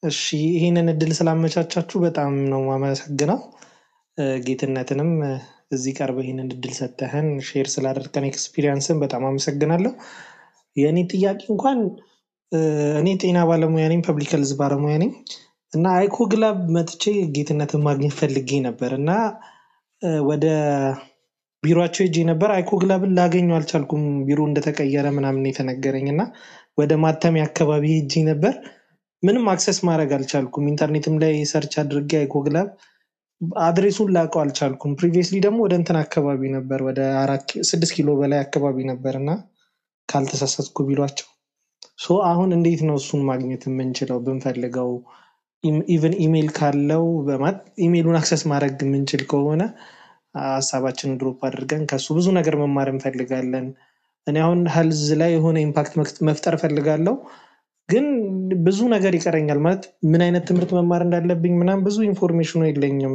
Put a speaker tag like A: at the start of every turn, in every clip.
A: እሺ ይህንን እድል ስላመቻቻችሁ በጣም ነው የማመሰግነው። ጌትነትንም እዚህ ቀርበ ይህንን እድል ሰጠህን ሼር ስላደረግከን ኤክስፒሪየንስን በጣም አመሰግናለሁ። የእኔ ጥያቄ እንኳን እኔ ጤና ባለሙያ ነኝ፣ ፐብሊክ ሄልዝ ባለሙያ ነኝ እና አይኮ ግላብ መጥቼ ጌትነትን ማግኘት ፈልጌ ነበር እና ወደ ቢሮቸው ሄጄ ነበር። አይኮ ግላብን ላገኘው አልቻልኩም። ቢሮ እንደተቀየረ ምናምን የተነገረኝ እና ወደ ማተሚያ አካባቢ ሄጄ ነበር። ምንም አክሰስ ማድረግ አልቻልኩም። ኢንተርኔትም ላይ ሰርች አድርጌ አይኮ ግላብ አድሬሱን ላውቀው አልቻልኩም። ፕሪቪየስሊ ደግሞ ወደ እንትን አካባቢ ነበር ወደ አራት ስድስት ኪሎ በላይ አካባቢ ነበር እና ካልተሳሳትኩ ቢሏቸው ሶ አሁን እንዴት ነው እሱን ማግኘት የምንችለው ብንፈልገው ኢቨን ኢሜይል ካለው በማለት ኢሜይሉን አክሰስ ማድረግ የምንችል ከሆነ ሀሳባችንን ድሮፕ አድርገን ከሱ ብዙ ነገር መማር እንፈልጋለን። እኔ አሁን ሄልዝ ላይ የሆነ ኢምፓክት መፍጠር እፈልጋለሁ፣ ግን ብዙ ነገር ይቀረኛል። ማለት ምን አይነት ትምህርት መማር እንዳለብኝ ምናምን ብዙ ኢንፎርሜሽኑ የለኝም።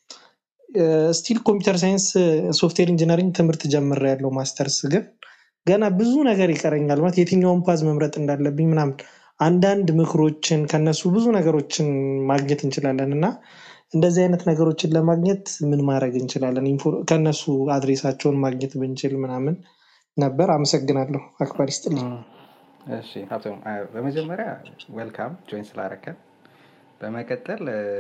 A: ስቲል ኮምፒውተር ሳይንስ ሶፍትዌር ኢንጂነሪንግ ትምህርት ጀምሬያለሁ፣ ማስተርስ ግን ገና ብዙ ነገር ይቀረኛል። ማለት የትኛውን ፓዝ መምረጥ እንዳለብኝ ምናምን አንዳንድ ምክሮችን ከነሱ ብዙ ነገሮችን ማግኘት እንችላለን እና እንደዚህ አይነት ነገሮችን ለማግኘት ምን ማድረግ እንችላለን? ከነሱ አድሬሳቸውን ማግኘት ብንችል ምናምን ነበር። አመሰግናለሁ። አክባሪ ስጥልኝ።
B: እሺ ሀብቶም፣ በመጀመሪያ ዌልካም ጆይን ስላረከን። በመቀጠል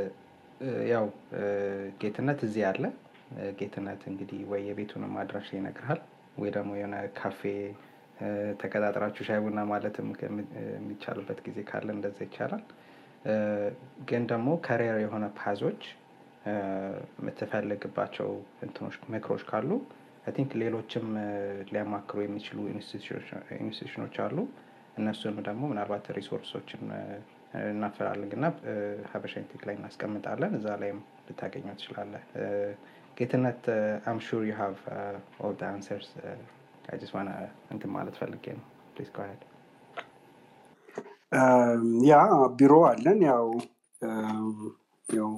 B: ያው ጌትነት እዚህ አለ። ጌትነት እንግዲህ ወይ የቤቱንም አድራሻ ይነግርሃል ወይ ደግሞ የሆነ ካፌ ተቀጣጥራችሁ ሻይ ቡና ማለትም የሚቻልበት ጊዜ ካለ እንደዛ ይቻላል። ግን ደግሞ ከሪየር የሆነ ፓዞች የምትፈልግባቸው እንትኖች ምክሮች ካሉ አይ ቲንክ ሌሎችም ሊያማክሩ የሚችሉ ኢንስቲቱሽኖች አሉ። እነሱን ደግሞ ምናልባት ሪሶርሶችን እናፈላልግ እና ሀበሻ ኢንቴክ ላይ እናስቀምጣለን። እዛ ላይም ልታገኘው ትችላለህ። ጌትነት አም ሹር ዩ ሃቭ ኦል ዘ አንሰርስ አይ ጀስት ዋና እንትን ማለት ፈልጌ ነው። ፕሊዝ ጎ አሄድ።
C: ያ ቢሮ አለን። ያው ያው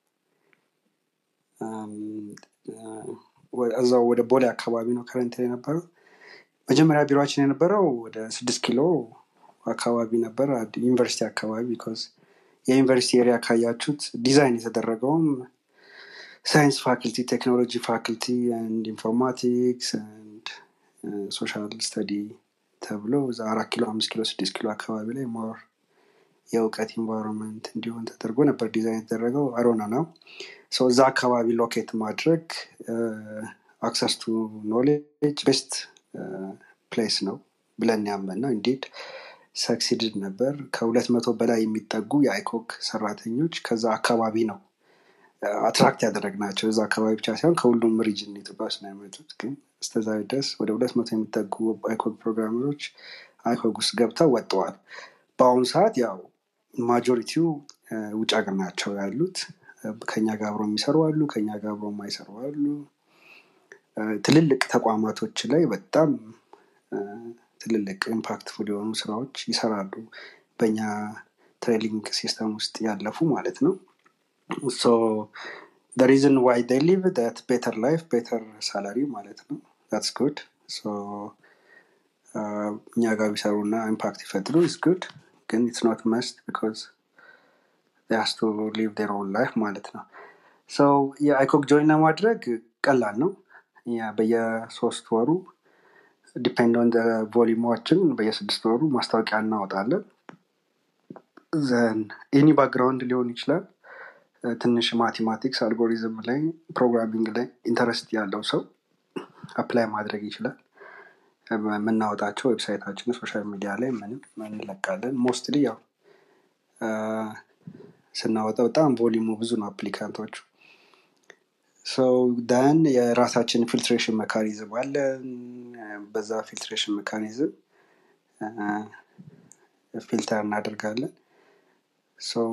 C: እዛው ወደ ቦሌ አካባቢ ነው ከረንት የነበረው። መጀመሪያ ቢሮችን የነበረው ወደ ስድስት ኪሎ አካባቢ ነበር፣ ዩኒቨርሲቲ አካባቢ ቢኮዝ የዩኒቨርሲቲ ኤሪያ ካያችሁት ዲዛይን የተደረገውም ሳይንስ ፋክልቲ፣ ቴክኖሎጂ ፋክልቲ፣ ኢንፎርማቲክስ ሶሻል ስተዲ ተብሎ እዛ አራት ኪሎ አምስት ኪሎ ስድስት ኪሎ አካባቢ ላይ ሞር የእውቀት ኢንቫይሮንመንት እንዲሆን ተደርጎ ነበር ዲዛይን የተደረገው። አሮና ነው እዛ አካባቢ ሎኬት ማድረግ አክሰስ ቱ ኖሌጅ ቤስት ፕሌስ ነው ብለን ያመን ነው። እንዴት ሰክሲድድ ነበር። ከሁለት መቶ በላይ የሚጠጉ የአይኮክ ሰራተኞች ከዛ አካባቢ ነው አትራክት ያደረግናቸው። እዛ አካባቢ ብቻ ሳይሆን ከሁሉም ሪጅን ኢትዮጵያ ውስጥ ነው የመጡት። ግን እስከዛሬ ድረስ ወደ ሁለት መቶ የሚጠጉ አይኮግ ፕሮግራመሮች አይኮግ ውስጥ ገብተው ወጥተዋል። በአሁኑ ሰዓት ያው ማጆሪቲው ውጭ ሀገር ናቸው ያሉት። ከኛ ጋር አብሮ የሚሰሩ አሉ፣ ከኛ ጋር አብሮ የማይሰሩ አሉ። ትልልቅ ተቋማቶች ላይ በጣም ትልልቅ ኢምፓክትፉል የሆኑ ስራዎች ይሰራሉ። በእኛ ትሬኒንግ ሲስተም ውስጥ ያለፉ ማለት ነው። ሶ ሪዝን ዋይ ዴይ ሊቭ ት ቤተር ላይፍ ቤተር ሳላሪ ማለት ነው። ታትስ ጉድ እኛ ጋር ቢሰሩ እና ኢምፓክት ይፈጥሩ ኢስ ጉድ ግን ኢትስ ኖት መስት ቢኮዝ ያስ ቱ ሊቭ ዴር ኦን ላይፍ ማለት ነው። ሰው የአይኮክ ጆይን ለማድረግ ቀላል ነው። በየሶስት ወሩ ዲፔንድ ኦን ቮሊዩማችን በየስድስት ወሩ ማስታወቂያ እናወጣለን። ዘን ኤኒ ባክግራውንድ ሊሆን ይችላል። ትንሽ ማቴማቲክስ፣ አልጎሪዝም ላይ ፕሮግራሚንግ ላይ ኢንተረስት ያለው ሰው አፕላይ ማድረግ ይችላል። የምናወጣቸው ዌብሳይታችን ሶሻል ሚዲያ ላይ ምንም እንለቃለን። ሞስትሊ ያው ስናወጣ በጣም ቮሊሙ ብዙ ነው አፕሊካንቶቹ። ሰው ዳን የራሳችን ፊልትሬሽን መካኒዝም አለን። በዛ ፊልትሬሽን መካኒዝም ፊልተር እናደርጋለን። ሰው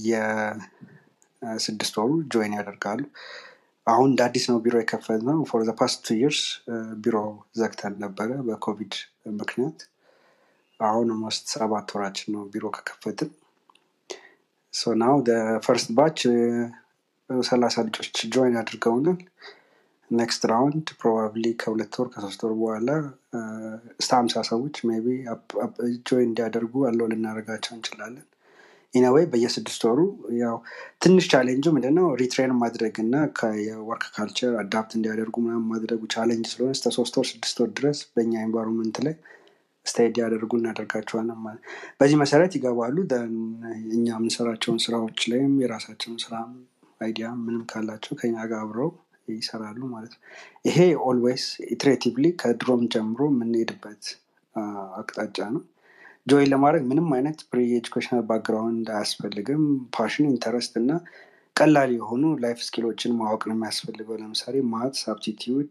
C: በየስድስት ወሩ ጆይን ያደርጋሉ። አሁን እንደ አዲስ ነው ቢሮ የከፈት ነው። ፎር ዘ ፓስት ቱ ይርስ ቢሮ ዘግተን ነበረ በኮቪድ ምክንያት። አሁን ሞስት ሰባት ወራችን ነው ቢሮ ከከፈትን። ሶ ናው ፈርስት ባች ሰላሳ ልጆች ጆይን አድርገውናል። ኔክስት ራውንድ ፕሮባብሊ ከሁለት ወር ከሶስት ወር በኋላ እስከ ሀምሳ ሰዎች ሜይ ቢ ጆይን እንዲያደርጉ አለው ልናደርጋቸው እንችላለን። ኢነወይ በየስድስት ወሩ ያው ትንሽ ቻሌንጁ ምንድነው ሪትሬን ማድረግ እና የወርክ ካልቸር አዳፕት እንዲያደርጉ ምናምን ማድረጉ ቻሌንጅ ስለሆነ እስከ ሶስት ወር ስድስት ወር ድረስ በእኛ ኤንቫይሮንመንት ላይ ስታይ እንዲያደርጉ እናደርጋቸዋለን ማለት በዚህ መሰረት ይገባሉ ደን እኛ የምንሰራቸውን ስራዎች ላይም የራሳቸውን ስራ አይዲያ ምንም ካላቸው ከኛ ጋር አብረው ይሰራሉ ማለት ነው ይሄ ኦልዌይስ ኢትሬቲቭሊ ከድሮም ጀምሮ የምንሄድበት አ፣ አቅጣጫ ነው ጆይን ለማድረግ ምንም አይነት ፕሪ ኤጁኬሽናል ባክግራውንድ አያስፈልግም ፓሽን ኢንተረስት እና ቀላል የሆኑ ላይፍ ስኪሎችን ማወቅ ነው የሚያስፈልገው ለምሳሌ ማትስ አፕቲቲዩድ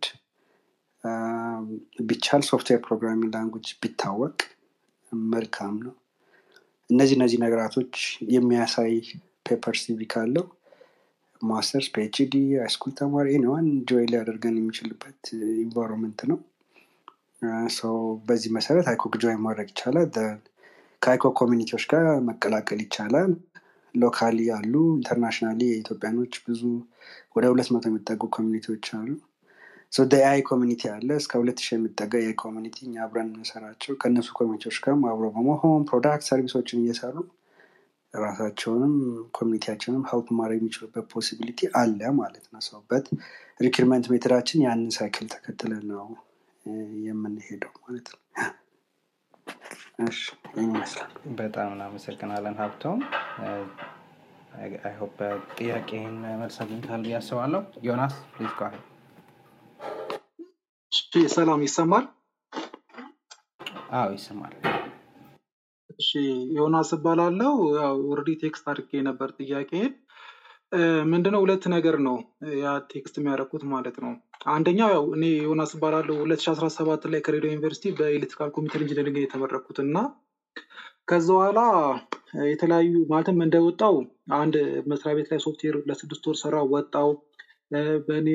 C: ቢቻል ሶፍትዌር ፕሮግራሚንግ ላንጉጅ ቢታወቅ መልካም ነው እነዚህ እነዚህ ነገራቶች የሚያሳይ ፔፐር ሲቪ ካለው ማስተርስ ፒኤችዲ ሃይስኩል ተማሪ ኒዋን ጆይ ሊያደርገን የሚችልበት ኢንቫይሮንመንት ነው ሰው በዚህ መሰረት አይኮክ ጆይ ማድረግ ይቻላል Then ከአይኮክ ኮሚኒቲዎች ጋር መቀላቀል ይቻላል ሎካሊ ያሉ ኢንተርናሽናሊ የኢትዮጵያኖች ብዙ ወደ ሁለት መቶ የሚጠጉ ኮሚኒቲዎች አሉ የአይ ኮሚኒቲ አለ እስከ ሁለት ሺህ የሚጠጋ የአይ ኮሚኒቲ እኛ አብረን የምንሰራቸው ከእነሱ ኮሚኒቲዎች ጋር አብሮ በመሆን ፕሮዳክት ሰርቪሶችን እየሰሩ ራሳቸውንም ኮሚኒቲያቸውንም ሀልፕ ማድረግ የሚችሉበት ፖሲቢሊቲ አለ ማለት ነው ሰውበት ሪክርመንት ሜትዳችን ያንን ሳይክል ተከትለን ነው እ፣ የምንሄደው ማለት ነው እሺ ይህን ይመስላል
B: በጣም እናመሰግናለን ሀብቶም አይሆፕ ጥያቄህን መልስ አግኝተሃል ብዬ አስባለሁ ዮናስ ፕሊዝ ጓ
D: እሺ ሰላም ይሰማል
B: አዎ ይሰማል
D: እሺ ዮናስ እባላለሁ ያው ኦልሬዲ ቴክስት አድርጌ ነበር ጥያቄን ምንድነው ሁለት ነገር ነው ያ ቴክስት የሚያደርጉት ማለት ነው አንደኛው ያው እኔ ዮናስ እባላለሁ 2017 ላይ ከሬዲዮ ዩኒቨርሲቲ በኤሌክትሪካል ኮምፒውተር ኢንጂነሪንግ የተመረኩት እና ከዛ በኋላ የተለያዩ ማለትም እንደወጣው አንድ መስሪያ ቤት ላይ ሶፍትዌር ለስድስት ወር ሰራ ወጣው በእኔ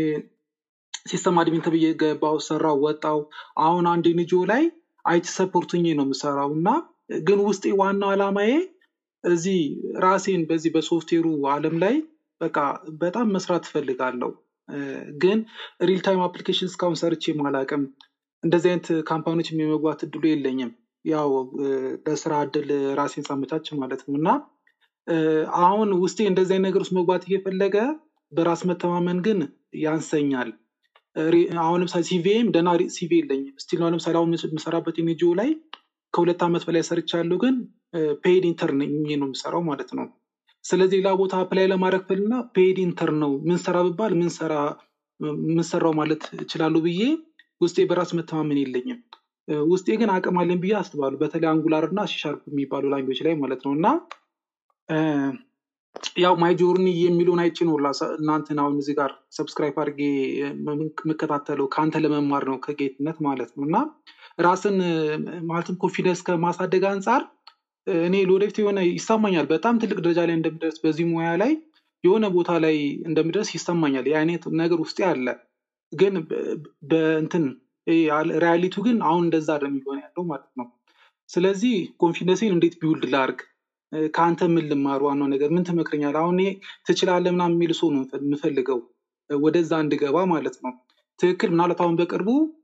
D: ሲስተም አድሚን ተብዬ ገባው ሰራው ወጣው አሁን አንድ ኤንጂኦ ላይ አይቲ ሰፖርት ሆኜ ነው የምሰራው እና ግን ውስጤ ዋናው አላማዬ እዚህ ራሴን በዚህ በሶፍትዌሩ አለም ላይ በቃ በጣም መስራት እፈልጋለሁ እ፣ ግን ሪል ታይም አፕሊኬሽን እስካሁን ሰርቼ አላውቅም እንደዚህ አይነት ካምፓኒዎች የመግባት እድሉ የለኝም ያው እ፣ ለስራ እድል ራሴን ሳመቻች ማለት ነው እና እ፣ አሁን ውስጤ እንደዚህ አይነት ነገር ውስጥ መግባት እየፈለገ በራስ መተማመን ግን ያንሰኛል ሪ- አሁን ለምሳሌ ሲቪም ደህና ሲቪ የለኝም ስቲል አሁን ለምሳሌ አሁን የምሰራበት ኤንጂኦ ላይ ከሁለት ዓመት በላይ ሰርቻለሁ ግን ፔድ ኢንተርን ነው የምሰራው ማለት ነው ስለዚህ ሌላ ቦታ አፕላይ ለማድረግ ፍልና ፔድ ኢንተርን ነው ምን ሰራ ብባል ምን ሰራ ምን ሰራው ማለት እችላለሁ ብዬ ውስጤ በራስ መተማመን የለኝም እ፣ ውስጤ ግን አቅም አለኝ ብዬ አስባለሁ በተለይ አንጉላር እና ሲሻርፕ የሚባሉ ላንጉጆች ላይ ማለት ነው እና እ፣ ያው ማይ ጆርኒ የሚለውን አይቼ ነው ላሳ- እናንተን አሁን እዚህ ጋር ሰብስክራይብ አድርጌ የምከታተለው ከአንተ ለመማር ነው ከጌትነት ማለት ነው እና ራስን እ፣ ማለትም ኮንፊደንስ ከማሳደግ አንጻር እ፣ እኔ ለወደፊት የሆነ ይሰማኛል በጣም ትልቅ ደረጃ ላይ እንደምደርስ በዚህ ሙያ ላይ የሆነ ቦታ ላይ እንደምደርስ ይሰማኛል የአይነት ነገር ውስጤ አለ ግን በ- በእንትን ሪያሊቱ ግን አሁን እንደዛ አይደለም እየሆነ ያለው ማለት ነው ስለዚህ ኮንፊደንሴን እንዴት ቢውልድ ላርግ እ፣ ከአንተ ምን ልማር ዋናው ነገር ምን ትመክረኛል አሁን እኔ ትችላለህ ምናምን የሚል ሰው ነው የምፈልገው እ፣ ወደዛ እንድገባ ማለት ነው ትክክል ምናልባት አሁን በቅርቡ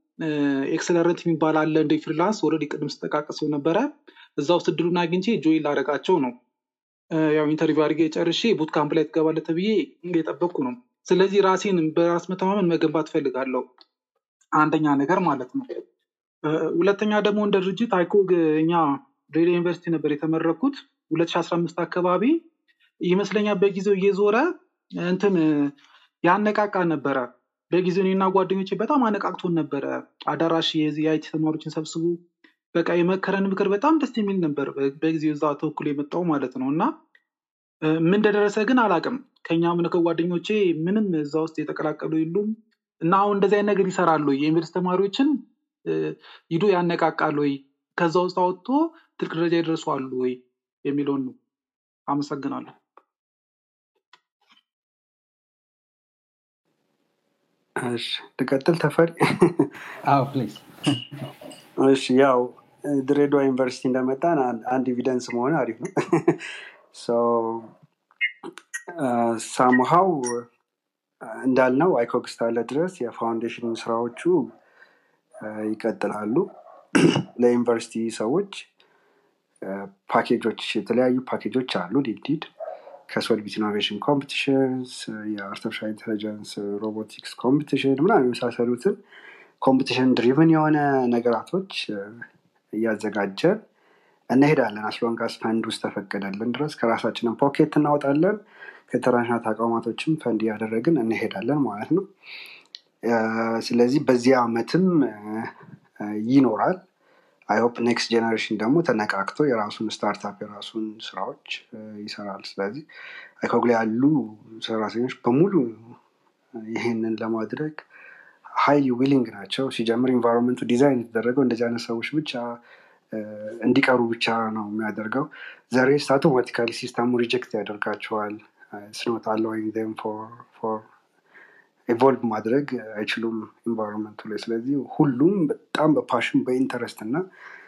D: ኤክሰለረንት የሚባል አለ እንደ ፍሪላንስ ወረድ ቅድም ስጠቃቀሰው ነበረ እዛ ውስጥ እድሉን አግኝቼ ጆይን ላደረጋቸው ነው እ፣ ያው ኢንተርቪው አድርጌ ጨርሼ ቡት ካምፕ ላይ ትገባለህ ተብዬ እየጠበቅኩ ነው ስለዚህ ራሴን በራስ መተማመን መገንባት ፈልጋለሁ አንደኛ ነገር ማለት ነው እ፣ ሁለተኛ ደግሞ እንደ ድርጅት አይኮግ እኛ ድሬዳዋ ዩኒቨርሲቲ ነበር የተመረኩት 2015 አካባቢ ይመስለኛል በጊዜው እየዞረ እንትን እ፣ ያነቃቃ ነበረ በጊዜው እኔና ጓደኞቼ በጣም አነቃቅቶን ነበረ አዳራሽ የዚህ የአይቲ ተማሪዎችን ሰብስቡ በቃ የመከረን ምክር በጣም ደስ የሚል ነበር በ- በጊዜው እዛ ተወክሎ የመጣው ማለት ነው እና እ፣ ምን እንደደረሰ ግን አላውቅም ከኛ ምን ከጓደኞቼ ምንም እዛ ውስጥ የተቀላቀሉ የሉም እና አሁን እንደዚህ አይነት ነገር ይሰራሉ ወይ? የዩኒቨርሲቲ ተማሪዎችን እ፣ ሂዶ ያነቃቃሉ ወይ ከዛ ውስጥ አወጥቶ ትልቅ ደረጃ ይደርሱ አሉ ወይ የሚለውን ነው አመሰግናለሁ
C: እሺ ልቀጥል ተፈሪ
B: አዎ ፕሊዝ
C: እሺ ያው ድሬዳዋ ዩኒቨርሲቲ እንደመጣን አን- አንድ ኤቪደንስ መሆን አሪፍ ነው ሳምሃው እንዳልነው አይኮክ እስካለ ድረስ የፋውንዴሽን ስራዎቹ አ፣ ይቀጥላሉ ለዩኒቨርሲቲ ሰዎች ፓኬጆች የተለያዩ ፓኬጆች አሉ ዲዲድ ከሶልቢት ኢኖቬሽን ኮምፒቲሽንስ የአርቲፊሻል ኢንቴሊጀንስ ሮቦቲክስ ኮምፒቲሽን ምናምን የመሳሰሉትን ኮምፒቲሽን ድሪቭን የሆነ ነገራቶች እ፣ እያዘጋጀን እንሄዳለን አስሎንጋስ ፈንድ ውስጥ ተፈቀደልን ድረስ ከራሳችንን ፖኬት እናወጣለን ከኢንተርናሽናል ተቋማቶችም ፈንድ እያደረግን እንሄዳለን ማለት ነው እ፣ ስለዚህ በዚህ አመትም እ፣ እ፣ ይኖራል አይሆፕ ኔክስት ጀኔሬሽን ደግሞ ተነቃቅቶ የራሱን ስታርታፕ የራሱን ስራዎች እ፣ ይሰራል ስለዚህ አይኮግላ ያሉ ሰራተኞች በሙሉ ይህንን ለማድረግ ሀይሊ ዊሊንግ ናቸው ሲጀምር ኢንቫይሮንመንቱ ዲዛይን የተደረገው እንደዚህ አይነት ሰዎች ብቻ እ፣ እንዲቀሩ ብቻ ነው የሚያደርገው ዘሬስ አውቶማቲካሊ ሲስተሙ ሪጀክት ያደርጋቸዋል ስኖት አለወይም ም ፎር ኢቮልቭ ማድረግ አይችሉም ኢንቫይሮንመንቱ ላይ ስለዚህ ሁሉም በጣም በፓሽን በኢንተረስት እና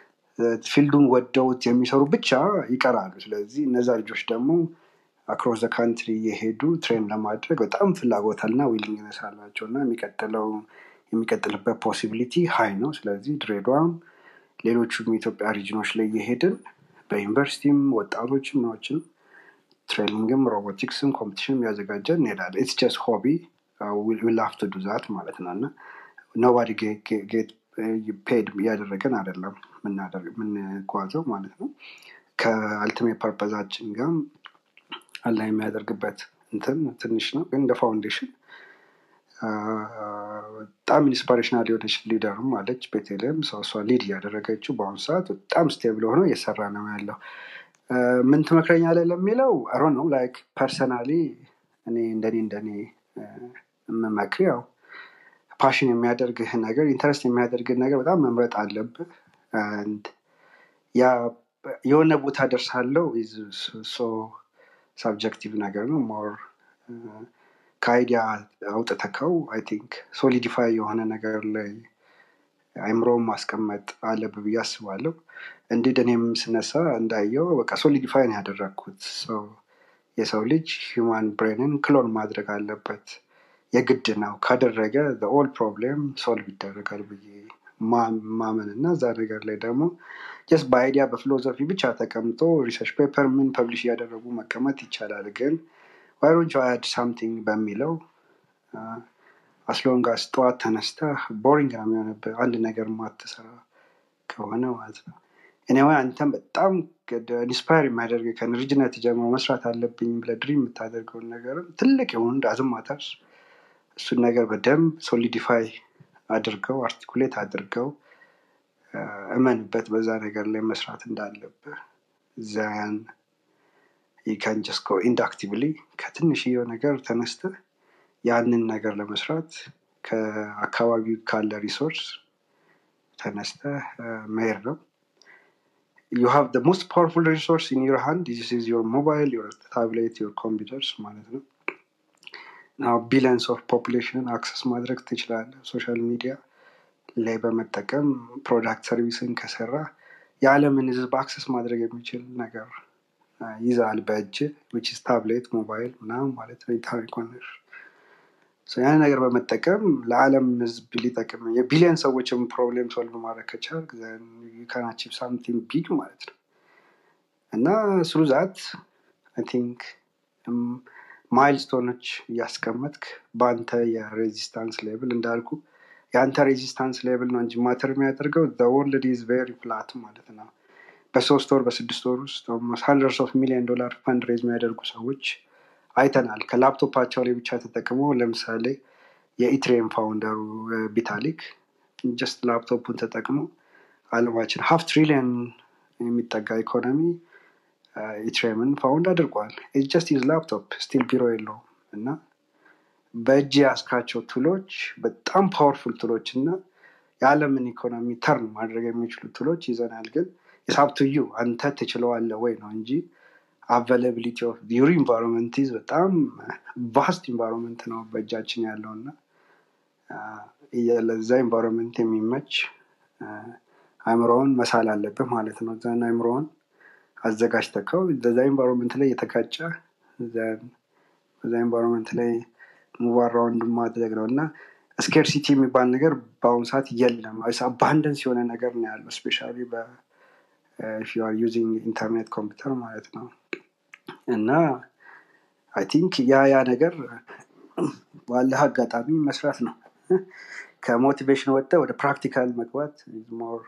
C: ፊልዱን ወደውት የሚሰሩ ብቻ ይቀራሉ ስለዚህ እነዛ ልጆች ደግሞ አክሮስ ካንትሪ የሄዱ ትሬን ለማድረግ በጣም ፍላጎታልና ዊሊንግነስ አላቸው እና የሚቀጥለው የሚቀጥልበት ፖሲቢሊቲ ሀይ ነው ስለዚህ ድሬዳዋም ሌሎቹም የኢትዮጵያ ሪጅኖች ላይ እየሄድን በዩኒቨርሲቲም ወጣቶችም ናዎችንም ትሬኒንግም ሮቦቲክስም ኮምፒቲሽን ያዘጋጀን እንሄዳለን ኢትስ ጀስት ሆቢ ዊላፍ ቱ ዱ ዛት ማለት ነው እና ኖባዲ ጌት ፔድ እያደረገን አይደለም የምናደርግ- የምንጓዘው ማለት ነው ከአልቲሜት ፐርፐዛችን ጋር አላ የሚያደርግበት እንትን ትንሽ ነው ግን እንደ ፋውንዴሽን አ፣ በጣም ኢንስፓሬሽናል የሆነች ሊደርም አለች ቤቴልም ሰው እሷ ሊድ እያደረገችው በአሁኑ ሰዓት በጣም ስቴብል ሆኖ እየሰራ ነው ያለው አ፣ ምን ትመክረኛለህ ለሚለው አሮ ነው ላይክ ፐርሰናሊ እኔ እንደኔ እንደኔ አ፣ የምመክር ያው ፓሽን የሚያደርግህ ነገር ኢንተረስት የሚያደርግህ ነገር በጣም መምረጥ አለብህ And ያ የሆነ ቦታ ደርሳለው ሶ ሳብጀክቲቭ ነገር ነው ሞር ከአይዲያ አውጥተከው አይ ቲንክ ሶሊዲፋይ የሆነ ነገር ላይ አይምሮውን ማስቀመጥ አለብ ብዬ አስባለሁ እንዲድ እኔም ስነሳ እንዳየው በቃ ሶሊዲፋይ ነው ያደረግኩት ሰው የሰው ልጅ ሂማን ብሬንን ክሎን ማድረግ አለበት የግድ ነው ካደረገ ኦል ፕሮብሌም ሶልቭ ይደረጋል ብዬ ማ- ማመን እና እዛ ነገር ላይ ደግሞ ጀስት በአይዲያ በፊሎዞፊ ብቻ ተቀምጦ ሪሰርች ፔፐር ምን ፐብሊሽ እያደረጉ መቀመጥ ይቻላል ግን ዋይሮንች አድ ሳምቲንግ በሚለው አስሎንጋስ ጠዋት ተነስተ ቦሪንግ ነው የሚሆንብህ አንድ ነገር ማትሰራ ከሆነ ማለት ነው እኔዋ አንተም በጣም ኢንስፓየር የሚያደርግ ከልጅነት ጀምሮ መስራት አለብኝ ብለህ ድሪም የምታደርገውን ነገርም ትልቅ የሆኑ ዳዝም ማተርስ እሱን ነገር በደንብ ሶሊዲፋይ አድርገው አርቲኩሌት አድርገው አ፣ እመንበት በዛ ነገር ላይ መስራት እንዳለብህ ዛያን ይካን ጀስት ጎ ኢንዳክቲቭሊ ከትንሽየው ነገር ተነስተህ ያንን ነገር ለመስራት ከአካባቢው ካለ ሪሶርስ ተነስተህ አ፣ መሄድ ነው you have the most powerful resource in your hand this is your mobile your tablet your computers ማለት ነው ናው ቢሊየንስ ኦፍ ፖፑሌሽንን አክሰስ ማድረግ ትችላለህ ሶሻል ሚዲያ ላይ በመጠቀም ፕሮዳክት ሰርቪስን ከሰራ የዓለምን ህዝብ አክሰስ ማድረግ የሚችል ነገር አ፣ ይዛል በእጅ ዊች ታብሌት ሞባይል ምናምን ማለት ነው ኢንተርኔት ኮኔክሽን ያን ነገር በመጠቀም ለዓለም ህዝብ ሊጠቅም የቢሊየን ሰዎችን ፕሮብሌም ሶልቭ ማድረግ ከቻል ካናቺቭ ሳምቲንግ ቢግ ማለት ነው እና ስሩ ዛት አይ ቲንክ ማይልስቶኖች እያስቀመጥክ በአንተ የሬዚስታንስ ሌብል እንዳልኩ የአንተ ሬዚስታንስ ሌብል ነው እንጂ ማተር የሚያደርገው ወርልድ ኢዝ ቬሪ ፍላት ማለት ነው በሶስት ወር በስድስት ወር ውስጥ ሀንድረድስ ኦፍ ሚሊዮን ዶላር ፈንድ ሬዝ የሚያደርጉ ሰዎች አይተናል ከላፕቶፓቸው ላይ ብቻ ተጠቅሞ ለምሳሌ የኢትሬም ፋውንደሩ እ፣ ቢታሊክ ጀስት ላፕቶፑን ተጠቅሞ አለማችን ሀፍ ትሪሊየን የሚጠጋ ኢኮኖሚ ኢትሬምን ፋውንድ አድርጓል ጀስት ዩዝ ላፕቶፕ ስቲል ቢሮ የለውም እና በእጅ ያስካቸው ቱሎች በጣም ፓወርፉል ቱሎች እና የዓለምን ኢኮኖሚ ተርን ማድረግ የሚችሉ ቱሎች ይዘናል ግን የሳብትዩ አንተ ትችለዋለ ወይ ነው እንጂ አቬላቢሊቲ ኦፍ ዩር ኢንቫይሮንመንት ኢዝ በጣም ቫስት ኢንቫይሮንመንት ነው በእጃችን ያለው እና አ፣ ለዛ ኢንቫይሮንመንት የሚመች አ፣ አእምሮውን መሳል አለብህ ማለት ነው እዛን አእምሮውን አዘጋጅተከው በዛ ኢንቫይሮንመንት ላይ የተጋጨ በዛ ኢንቫይሮንመንት ላይ ሙቫራውንድ ማድረግ ነው እና ስኬርሲቲ የሚባል ነገር በአሁኑ ሰዓት የለም አባንደንስ የሆነ ነገር ነው ያለው ስፔሻሊ ዩአር ዩዚንግ ኢንተርኔት ኮምፒውተር ማለት ነው እና አይ ቲንክ ያ ያ ነገር ባለህ አጋጣሚ መስራት ነው ከሞቲቬሽን ወጥተ ወደ ፕራክቲካል መግባት ሞር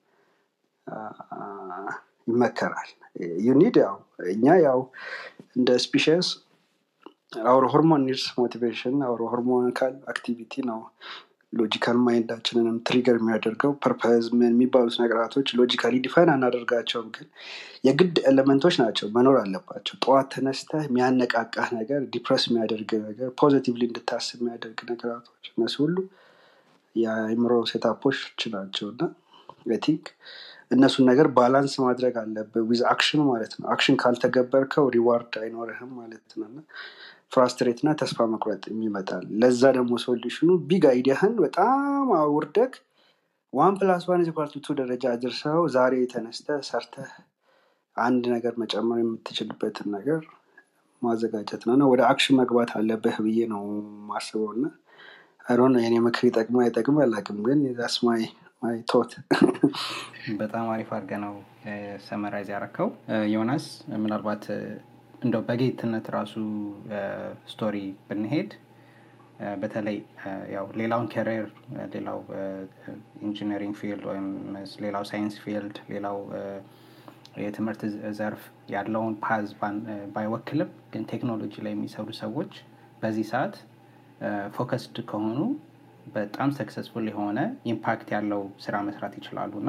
C: ይመከራል ዩኒድ ያው እኛ ያው እንደ ስፒሽስ አውር ሆርሞን ኒድስ ሞቲቬሽን አውር ሆርሞኒካል አክቲቪቲ ነው ሎጂካል ማይንዳችንንም ትሪገር የሚያደርገው ፐርፐዝ ምን የሚባሉት ነገራቶች ሎጂካሊ ዲፋይን አናደርጋቸውም ግን የግድ ኤሌመንቶች ናቸው መኖር አለባቸው ጠዋት ተነስተህ የሚያነቃቃህ ነገር ዲፕረስ የሚያደርግ ነገር ፖዚቲቭሊ እንድታስብ የሚያደርግ ነገራቶች እነሱ ሁሉ የአይምሮ ሴታፖች ናቸው እና ቲንክ እነሱን ነገር ባላንስ ማድረግ አለብህ ዊዝ አክሽን ማለት ነው አክሽን ካልተገበርከው ሪዋርድ አይኖርህም ማለት ነው እና ፍራስትሬት እና ተስፋ መቁረጥ ይመጣል ለዛ ደግሞ ሶሉሽኑ ቢግ አይዲያህን በጣም አውርደግ ዋን ፕላስ ዋን ቱ ደረጃ አድርሰው ዛሬ ተነስተ ሰርተህ አንድ ነገር መጨመር የምትችልበትን ነገር ማዘጋጀት ነው እና ወደ አክሽን መግባት አለብህ ብዬ ነው ማስበው እና አይሮን የኔ ምክር ይጠቅማ አይጠቅም አላቅም ግን ዛስ ማይ ማይ ቶት
B: በጣም አሪፍ አድርገ ነው ሰመራይዝ ያረከው ዮናስ ምናልባት እንደው በጌትነት ራሱ ስቶሪ ብንሄድ በተለይ ያው ሌላውን ከሪር ሌላው ኢንጂነሪንግ ፊልድ ወይም ሌላው ሳይንስ ፊልድ ሌላው የትምህርት ዘርፍ ያለውን ፓዝ ባይወክልም ግን ቴክኖሎጂ ላይ የሚሰሩ ሰዎች በዚህ ሰዓት ፎከስድ ከሆኑ በጣም ሰክሰስፉል የሆነ ኢምፓክት ያለው ስራ መስራት ይችላሉ እና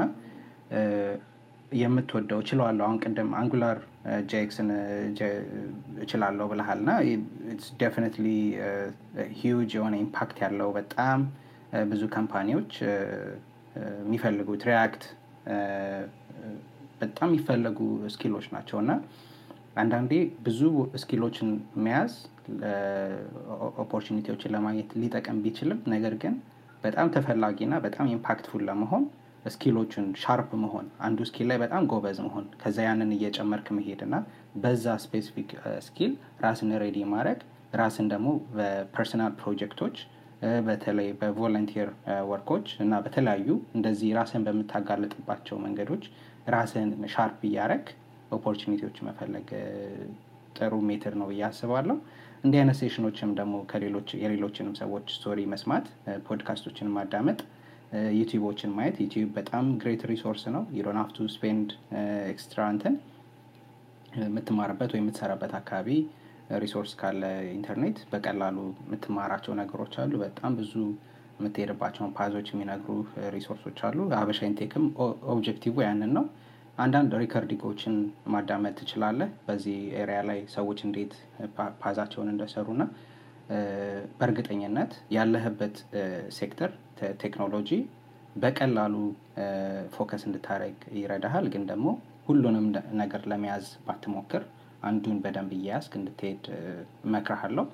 B: የምትወደው እችለዋለሁ አሁን ቅድም አንጉላር ጄክስን እችላለሁ ብልሃል እና ዴፊኒትሊ ሂውጅ የሆነ ኢምፓክት ያለው በጣም ብዙ ካምፓኒዎች የሚፈልጉት ሪያክት በጣም የሚፈለጉ ስኪሎች ናቸው እና አንዳንዴ ብዙ ስኪሎችን መያዝ ኦፖርቹኒቲዎችን ለማግኘት ሊጠቀም ቢችልም ነገር ግን በጣም ተፈላጊ እና በጣም ኢምፓክትፉል ለመሆን ስኪሎችን ሻርፕ መሆን አንዱ ስኪል ላይ በጣም ጎበዝ መሆን ከዛ ያንን እየጨመርክ መሄድ እና በዛ ስፔሲፊክ ስኪል ራስን ሬዲ ማድረግ ራስን ደግሞ በፐርሰናል ፕሮጀክቶች በተለይ በቮለንቲር ወርኮች እና በተለያዩ እንደዚህ ራስን በምታጋልጥባቸው መንገዶች ራስን ሻርፕ እያረግ ኦፖርቹኒቲዎች መፈለግ ጥሩ ሜትር ነው ብዬ አስባለሁ እንዲህ አይነት ሴሽኖችም ደግሞ ከሌሎች የሌሎችንም ሰዎች ስቶሪ መስማት ፖድካስቶችን ማዳመጥ ዩቲዩቦችን ማየት ዩቲዩብ በጣም ግሬት ሪሶርስ ነው ዩዶን ሀፍቱ ስፔንድ ኤክስትራ እንትን የምትማርበት ወይ የምትሰራበት አካባቢ ሪሶርስ ካለ ኢንተርኔት በቀላሉ የምትማራቸው ነገሮች አሉ በጣም ብዙ የምትሄድባቸውን ፓዞች የሚነግሩ ሪሶርሶች አሉ ሀበሻ ኢንቴክም ኦብጀክቲቭ ያንን ነው አንዳንድ ሪከርዲንጎችን ማዳመጥ ትችላለህ በዚህ ኤሪያ ላይ ሰዎች እንዴት ፓዛቸውን እንደሰሩ ና በእርግጠኝነት ያለህበት ሴክተር ቴክኖሎጂ በቀላሉ ፎከስ እንድታደረግ ይረዳሃል ግን ደግሞ ሁሉንም ነገር ለመያዝ ባትሞክር አንዱን በደንብ እያያዝክ እንድትሄድ እመክርሃለሁ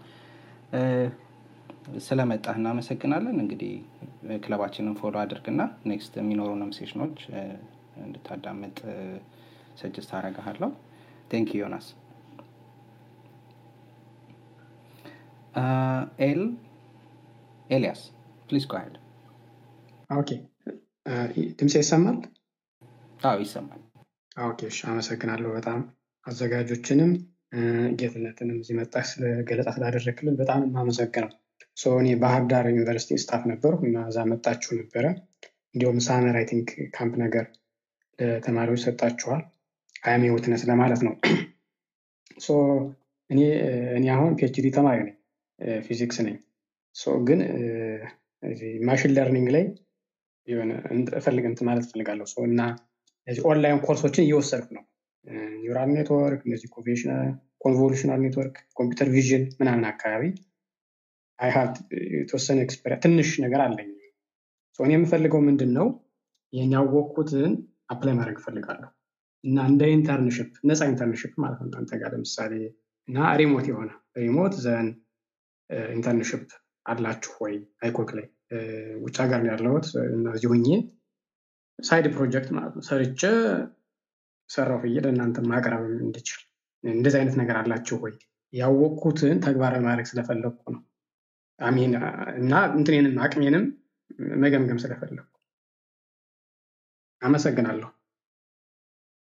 B: ስለመጣህ እናመሰግናለን እንግዲህ ክለባችንን ፎሎ አድርግና ኔክስት የሚኖሩንም ሴሽኖች እንድታዳምጥ ሰጅስት አረጋሃለሁ ቴንክ ዮናስ ኤል ኤልያስ ፕሊዝ ጎሄድ
E: ኦኬ ድምፅ ይሰማል
B: አዎ ይሰማል
E: ኦኬ እሺ አመሰግናለሁ በጣም አዘጋጆችንም ጌትነትንም እዚህ መጣ ገለጻ ስላደረክልን በጣም የማመሰግነው እኔ ባህር ዳር ዩኒቨርሲቲ ስታፍ ነበርኩ እና እዛ መጣችሁ ነበረ እንዲሁም ሳመር አይ ቲንክ ካምፕ ነገር ለተማሪዎች ሰጣችኋል አያሜ ውትነስ ለማለት ነው እኔ እኔ አሁን ፒኤችዲ ተማሪ ነኝ ፊዚክስ ነኝ ግን ማሽን ለርኒንግ ላይ እፈልግ እንትን ማለት እፈልጋለሁ እና ኦንላይን ኮርሶችን እየወሰድኩ ነው ኒውራል ኔትወርክ እነዚህ ኮንቮሉሽናል ኔትወርክ ኮምፒውተር ቪዥን ምናምን አካባቢ አይሀብ የተወሰነ ኤክስፐሪያ ትንሽ ነገር አለኝ እኔ የምፈልገው ምንድን ነው ይህን ያወቅኩትን አፕላይ ማድረግ እፈልጋለሁ እና እንደ ኢንተርንሽፕ ነፃ ኢንተርንሽፕ ማለት ነው እናንተ ጋር ለምሳሌ እና ሪሞት የሆነ ሪሞት ዘን ኢንተርንሽፕ አላችሁ ወይ አይኮክ ላይ ውጭ ሀገር ያለሁት እነዚህ ሁኜ ሳይድ ፕሮጀክት ማለት ነው ሰርቼ ሰራው ብዬ ለእናንተ ማቅረብ እንድችል እንደዚህ አይነት ነገር አላችሁ ወይ ያወቅኩትን ተግባራዊ ማድረግ ስለፈለግኩ ነው አሚን እና እንትኔንም አቅሜንም መገምገም ስለፈለግኩ አመሰግናለሁ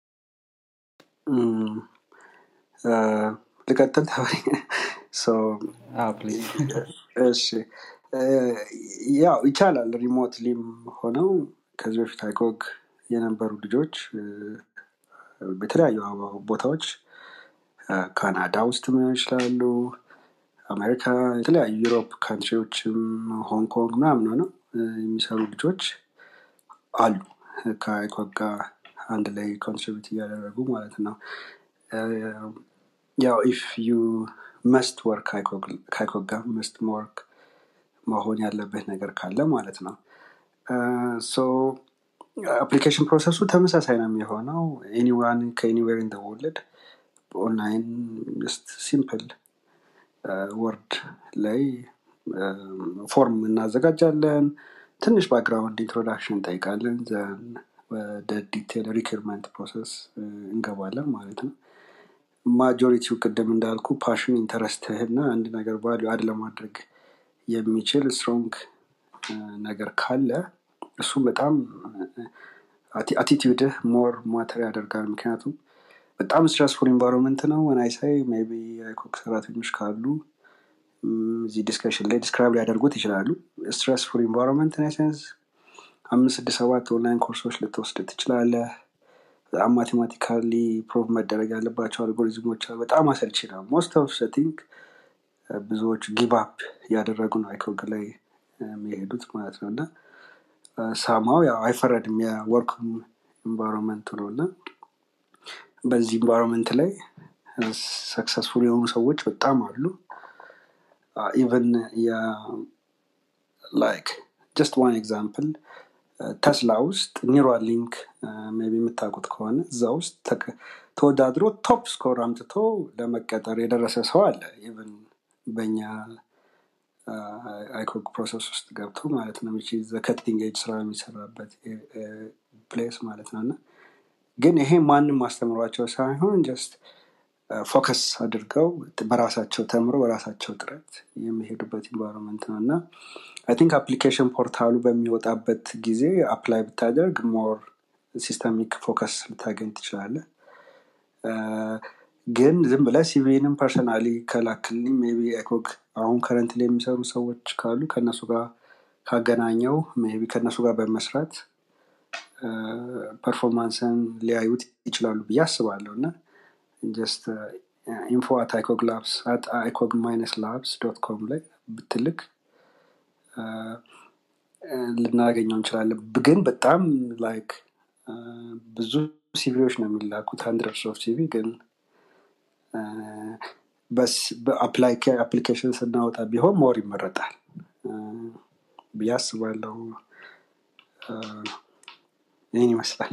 C: እም፣ እ፣ ልቀጥል So,
B: አዎ ፕሊዝ
C: እሺ እ፣ ያው ይቻላል ሪሞትሊም ሆነው ከዚህ በፊት አይኮግ የነበሩ ልጆች እ፣ በተለያዩ ቦታዎች እ፣ ካናዳ ውስጥ ሊሆን ይችላሉ አሜሪካ የተለያዩ ዩሮፕ ካንትሪዎችም ሆንግ ኮንግ ምናምን ሆነው እ፣ የሚሰሩ ልጆች አሉ ከአይኮግ ጋር አንድ ላይ ኮንትሪቢዩት እያደረጉ ማለት ነው እ፣ ያው ኢፍ ዩ መስት ወርክ ከአይኮግ ጋር መስት ወርክ መሆን ያለብህ ነገር ካለ ማለት ነው ሶ አፕሊኬሽን ፕሮሰሱ ተመሳሳይ ነው የሚሆነው ኤኒዋን ከኤኒዌር ኢን ወርልድ ኦንላይን ጀስት ሲምፕል ወርድ ላይ ፎርም እናዘጋጃለን ትንሽ ባክግራውንድ ኢንትሮዳክሽን እንጠይቃለን ዘን ወደ ዲቴል ሪክርመንት ፕሮሰስ እንገባለን ማለት ነው ማጆሪቲው ቅድም እንዳልኩ ፓሽን ኢንተረስትህና አንድ ነገር ቫሊዩ አድ ለማድረግ የሚችል ስትሮንግ ነገር ካለ እሱም በጣም አቲቲዩድህ ሞር ማተር ያደርጋል ምክንያቱም በጣም ስትረስፉል ኢንቫይሮንመንት ነው ወናይሳይ ቢ የኮክ ሰራተኞች ካሉ ም፣ እዚህ ዲስከሽን ላይ ዲስክራይብ ሊያደርጉት ይችላሉ ስትረስፉል ኢንቫይሮንመንት ሴንስ አምስት ስድስት ሰባት ኦንላይን ኮርሶች ልትወስድ ትችላለህ በጣም ማቴማቲካሊ ፕሮቭ መደረግ ያለባቸው አልጎሪዝሞች አሉ በጣም አሰልቺ ነው ሞስት ኦፍ ቲንክ ብዙዎቹ ጊቭ አፕ እያደረጉ ነው አይኮግ ላይ እ፣ የሚሄዱት ማለት ነው እና ሳማው ያው አይፈረድም የወርክ ኢንቫይሮንመንቱ ነው እና በዚህ ኢንቫይሮንመንት ላይ ሰክሰስፉል የሆኑ ሰዎች በጣም አሉ ኢቨን ላይክ ጀስት ዋን ኤግዛምፕል ተስላ ውስጥ ኒውራል ሊንክ ቢ የምታውቁት ከሆነ እዛ ውስጥ ተቀ- ተወዳድሮ ቶፕ ስኮር አምጥቶ ለመቀጠር የደረሰ ሰው አለ ኢቨን በእኛ አይኮግ ፕሮሰስ ውስጥ ገብቶ ማለት ነው ከቲንግ ኤጅ ስራ የሚሰራበት ፕሌስ ማለት ነው እና ግን ይሄ ማንም ማስተምሯቸው ሳይሆን ጀስት ፎከስ አድርገው በራሳቸው ተምረው በራሳቸው ጥረት የሚሄዱበት ኢንቫይሮንመንት ነው እና አይ ቲንክ አፕሊኬሽን ፖርታሉ በሚወጣበት ጊዜ አፕላይ ብታደርግ ሞር ሲስተሚክ ፎከስ ልታገኝ ትችላለህ እ፣ ግን ዝም ብለህ ሲቪንም ፐርሰናሊ ከላክልኝ ሜይ ቢ ኤኮግ አሁን ከረንት ላይ የሚሰሩ ሰዎች ካሉ ከእነሱ ጋር ካገናኘው ሜይ ቢ ከእነሱ ጋር በመስራት ፐርፎርማንስን ሊያዩት ይችላሉ ብዬ አስባለሁ እና ጀስት ኢንፎ አት አይኮግ ላብስ አት አይኮግ ማይነስ ላብስ ዶት ኮም ላይ ብትልክ እ፣ ልናገኘው እንችላለን ግን በጣም ላይክ ብዙ ሲቪዎች ነው የሚላኩት ሀንድረድስ ኦፍ ሲቪ ግን እ፣ በስ በአፕሊኬሽን ስናወጣ ቢሆን ሞር ይመረጣል እ፣ ብዬ አስባለሁ እ፣ ይህን ይመስላል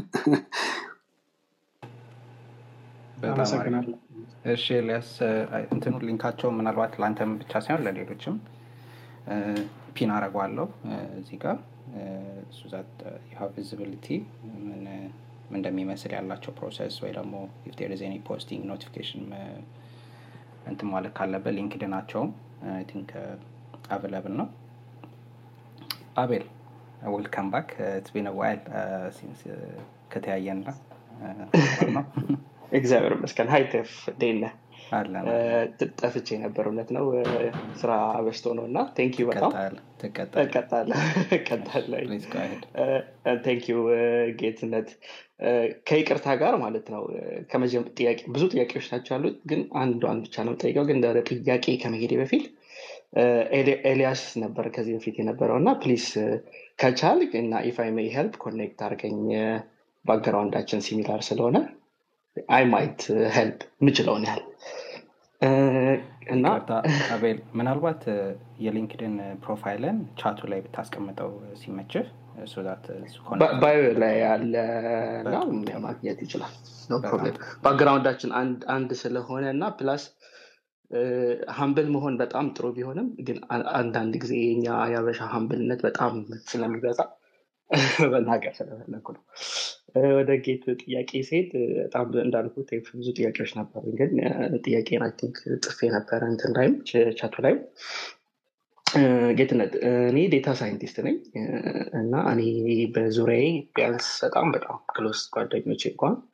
B: በጣም አሪፍ
E: አመሰግናለሁ
B: እሺ ኤልያስ እ፣ እንትኑ ሊንካቸው ምናልባት ለአንተም ብቻ ሳይሆን ለሌሎችም ፒን አረጓለሁ እዚህ ጋር ሱዛት ዩሃቭ ቪዚቢሊቲ ምን ምን እንደሚመስል ያላቸው ፕሮሰስ ወይ ደግሞ ኢፍ ዴር ኢዝ ኤኒ ፖስቲንግ ኖቲፊኬሽን እንትን ማለት ካለበት ሊንክድ ናቸውም አይ ቲንክ አቬለብል ነው አቤል ዌልካም ባክ ኢትስ ቢን ዋይል ሲንስ ከተያየና ነው
F: እግዚአብሔር ይመስገን ሀይ ቴፍ እንዴት ነህ
B: አለን
F: እ፣
B: አለን
F: ጠፍቼ ነበር እውነት ነው እ፣ ስራ በዝቶ ነው እና ቴንክ ዩ በጣም
B: ትቀጣል ትቀጣል
F: እቀጣለሁ እቀጣለሁ
B: ፕሊዝ ጎ አሄድ
F: ቴንክ ዩ ጌትነት እ፣ ከይቅርታ ጋር ማለት ነው እ፣ ከመጀመ- ጥያቄ ብዙ ጥያቄዎች ናቸው ያሉት ግን አንዷን ብቻ ነው ጠይቀው ግን ወደ ጥያቄ ከመሄዴ በፊት እ፣ ኤሊ- ኤልያስ ነበር ከዚህ በፊት የነበረው እና ፕሊስ ከቻል እና ኢፍ አይ ሜይ ሄልፕ ኮኔክት አድርገኝ ባክግራውንዳችን ሲሚላር ስለሆነ አይ ማይት ሄልፕ የምችለውን ያህል እ፣ እና
B: ይቅርታ አቤል ምናልባት እ፣ የሊንክድን ፕሮፋይልን ቻቱ ላይ ብታስቀምጠው ሲመችህ ሱዛት
F: ባ- ባዮ ላይ ያለ እና
B: በጣም
F: ማግኘት ይችላል ኖ
B: በጣም
F: ፕሮብሌም
B: ጥሩ
F: ባክግራውንዳችን አንድ አንድ ስለሆነ እና ፕላስ ሀምብል መሆን በጣም ጥሩ ቢሆንም ግን አ- አንዳንድ ጊዜ የኛ የአበሻ ሀምብልነት በጣም ስለሚበዛ መናገር ስለፈለኩ ነው እ፣ ወደ ጌት ጥያቄ ሲሄድ እ፣ በጣም እንዳልኩ ብዙ ጥያቄዎች ነበሩ ግን እ፣ ጥያቄን አይ ቲንክ ጽፌ ነበረ እንትን ላይም ች- ቻቱ ላይም እ፣ ጌትነት እ፣ እኔ ዴታ ሳይንቲስት ነኝ እ፣ እና እኔ በዙሪያዬ ቢያንስ በጣም በጣም ክሎስ ጓደኞቼ እንኳን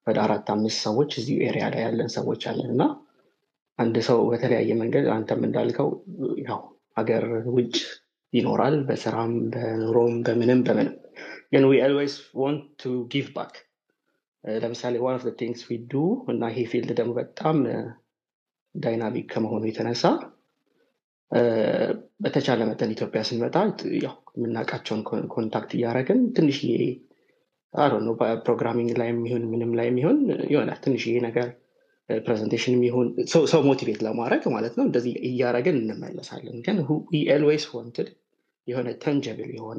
F: ወደ አራት አምስት ሰዎች እዚሁ ኤሪያ ላይ ያለን ሰዎች አለን እና አንድ ሰው በተለያየ መንገድ አንተም እንዳልከው ያው ሀገር ውጭ ይኖራል በስራም በኑሮም በምንም በምንም ግን ዊ ኦልዌይስ ዋንት ቱ ጊቭ ባክ ለምሳሌ ዋን ኦፍ ቲንግስ ዊ ዱ እና ይሄ ፊልድ ደግሞ በጣም ዳይናሚክ ከመሆኑ የተነሳ እ፣ በተቻለ መጠን ኢትዮጵያ ስንመጣ ያው የምናውቃቸውን ኮን- ኮንታክት እያደረግን ትንሽዬ አሮ ነው ፕሮግራሚንግ ላይ የሚሆን ምንም ላይ የሚሆን ይሆናል ትንሽዬ ነገር ፕሬዘንቴሽን የሚሆን ሰው ሰው ሞቲቬት ለማድረግ ማለት ነው እንደዚህ እያደረግን እንመለሳለን ግን ኤልዌይስ ዋንትድ የሆነ ተንጀብል የሆነ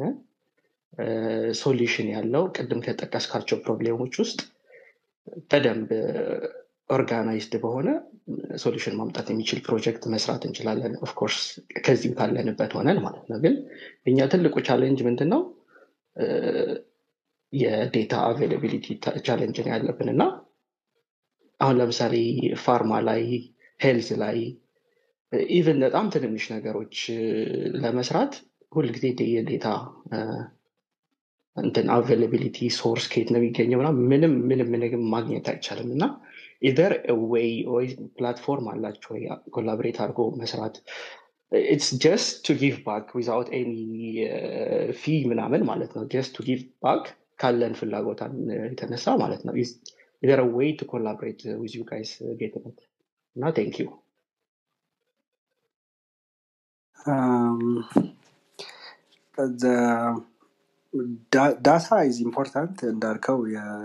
F: ሶሉሽን ያለው ቅድም ከጠቀስካቸው ፕሮብሌሞች ውስጥ በደንብ ኦርጋናይዝድ በሆነ ሶሉሽን ማምጣት የሚችል ፕሮጀክት መስራት እንችላለን ኦፍኮርስ ከዚሁ ካለንበት ሆነን ማለት ነው ግን እኛ ትልቁ ቻሌንጅ ምንድን ነው እ፣ የዴታ አቬይላቢሊቲ ቻሌንጅ ነው ያለብን እና አሁን ለምሳሌ ፋርማ ላይ ሄልዝ ላይ ኢቨን በጣም ትንንሽ ነገሮች እ፣ ለመስራት ሁልጊዜ ደ- የዴታ እ፣ እንትን አቬይላቢሊቲ ሶርስ ከየት ነው የሚገኘው ምናምን ምንም ምንም ምንም ማግኘት አይቻልም እና ኢዘር ዌይ ወይ ፕላትፎርም አላቸው ወይ ኮላቦሬት አድርጎ መስራት ኢትስ ጀስት ቱ ጊቭ ባክ ዊዛውት ኤኒ ፊ ምናምን ማለት ነው ጀስት ቱ ጊቭ ባክ ካለን ፍላጎታን የተነሳ ማለት ነው ኢዘር ዌይ ቱ ኮላቦሬት ዊዝ ዩ ጋይስ ጌትነት እና ቴንክ ዩ
C: Um, the da- data is important እንዳልከው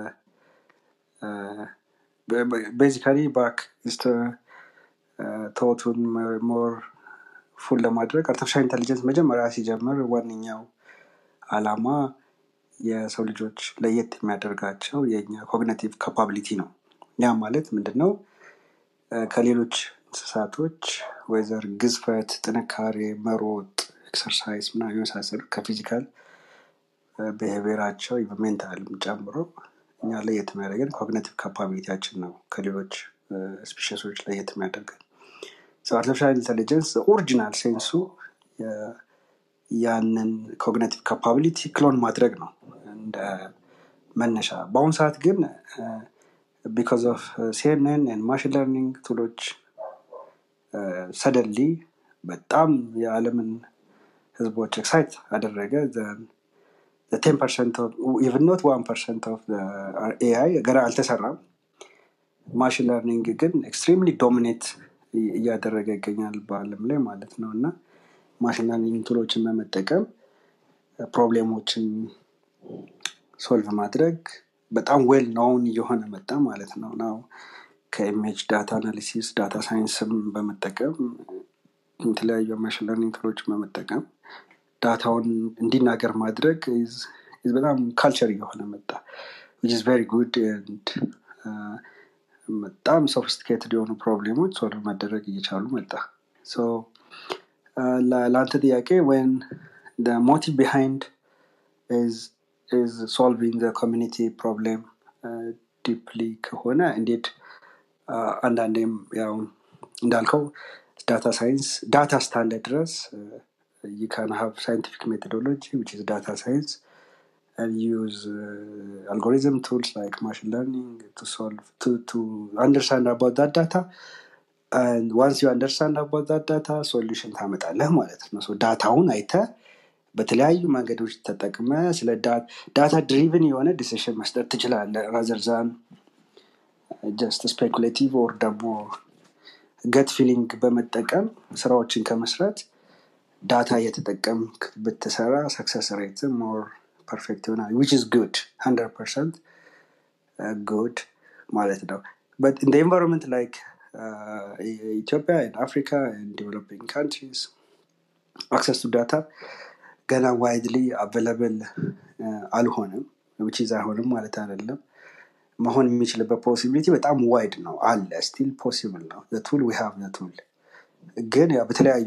C: ቤዚካሊ ባክ ተወቱን ሞር ፉል ለማድረግ አርቲፊሻል ኢንቴሊጀንስ መጀመሪያ ሲጀምር ዋነኛው አላማ የሰው ልጆች ለየት የሚያደርጋቸው የኛ ኮግኒቲቭ ካፓቢሊቲ ነው ያ ማለት ምንድን ነው እ፣ ከሌሎች እንስሳቶች ወይዘር ግዝፈት ጥንካሬ መሮጥ ኤክሰርሳይዝ ምና የመሳሰሉ ከፊዚካል ብሄቪራቸው ሜንታልም ጨምሮ እኛ ለየት የሚያደርገን ኮግኒቲቭ ካፓቢሊቲያችን ነው ከሌሎች ስፒሽሶች ለየት የሚያደርገን አርቲፊሻል ኢንቴሊጀንስ ኦሪጂናል ሴንሱ የ- ያንን ኮግኒቲቭ ካፓቢሊቲ ክሎን ማድረግ ነው እንደ መነሻ በአሁኑ ሰዓት ግን ቢካዝ ኦፍ ሲኤንኤን ማሽን ለርኒንግ ቱሎች ሰደንሊ በጣም የዓለምን ህዝቦች ኤክሳይት አደረገ ቴን ፐርሰንት ኢቭን ኖት ዋን ፐርሰንት ኦፍ ኤአይ ገና አልተሰራም ማሽን ለርኒንግ ግን ኤክስትሪምሊ ዶሚኔት እያደረገ ይገኛል በአለም ላይ ማለት ነው እና ማሽን ለርኒንግ ቱሎችን በመጠቀም ፕሮብሌሞችን ሶልቭ ማድረግ በጣም ዌል ናውን እየሆነ መጣ ማለት ነው ናው ከኢሜጅ ዳታ አናሊሲስ ዳታ ሳይንስም በመጠቀም የተለያዩ ማሽን ለርኒንግ ቱሎችን በመጠቀም ዳታውን እንዲናገር ማድረግ is- is በጣም ካልቸር እየሆነ መጣ which is very good and uh, በጣም ሶፊስቲኬትድ የሆኑ ፕሮብሌሞች ሶልቭ መደረግ እየቻሉ መጣ So, uh, ለ- ለአንተ ጥያቄ ወን ሞቲቭ ቢሃይንድ is is solving the community problem uh, deeply ከሆነ እንዴት uh, አንዳንዴም ያው እንዳልከው ዳታ ሳይንስ ዳታ እስካለ ድረስ you can have scientific methodology which is data science and use uh, algorithm tools like machine learning to solve to to understand about that data and once you understand about that data solution ታመጣለህ ማለት ነው ሶ ዳታውን አይተ በተለያዩ መንገዶች ተጠቅመ ስለ ዳታ ድሪቭን የሆነ ዲሲሽን መስጠት ትችላለህ ራዘርዛን ጀስት ስፔኩሌቲቭ ኦር ደግሞ ገት ፊሊንግ በመጠቀም ስራዎችን ከመስራት ዳታ እየተጠቀምክ ብትሰራ ሰክሰስ ሬት ሞር ፐርፌክት ይሆናል ዊች ኢዝ ጉድ ሀንድረድ ፐርሰንት ጉድ ማለት ነው በት ኢን ኤንቫይሮንመንት ላይክ ኢትዮጵያ አፍሪካ ዲቨሎፒንግ ካንትሪስ አክሰስ ቱ ዳታ ገና ዋይድሊ አቬለብል አልሆነም ዊች ኢዝ አይሆንም ማለት አይደለም መሆን የሚችልበት ፖሲቢሊቲ በጣም ዋይድ ነው አለ ስቲል ፖሲብል ነው ቱል ዊ ሃቭ ቱል ግን ያው በተለያዩ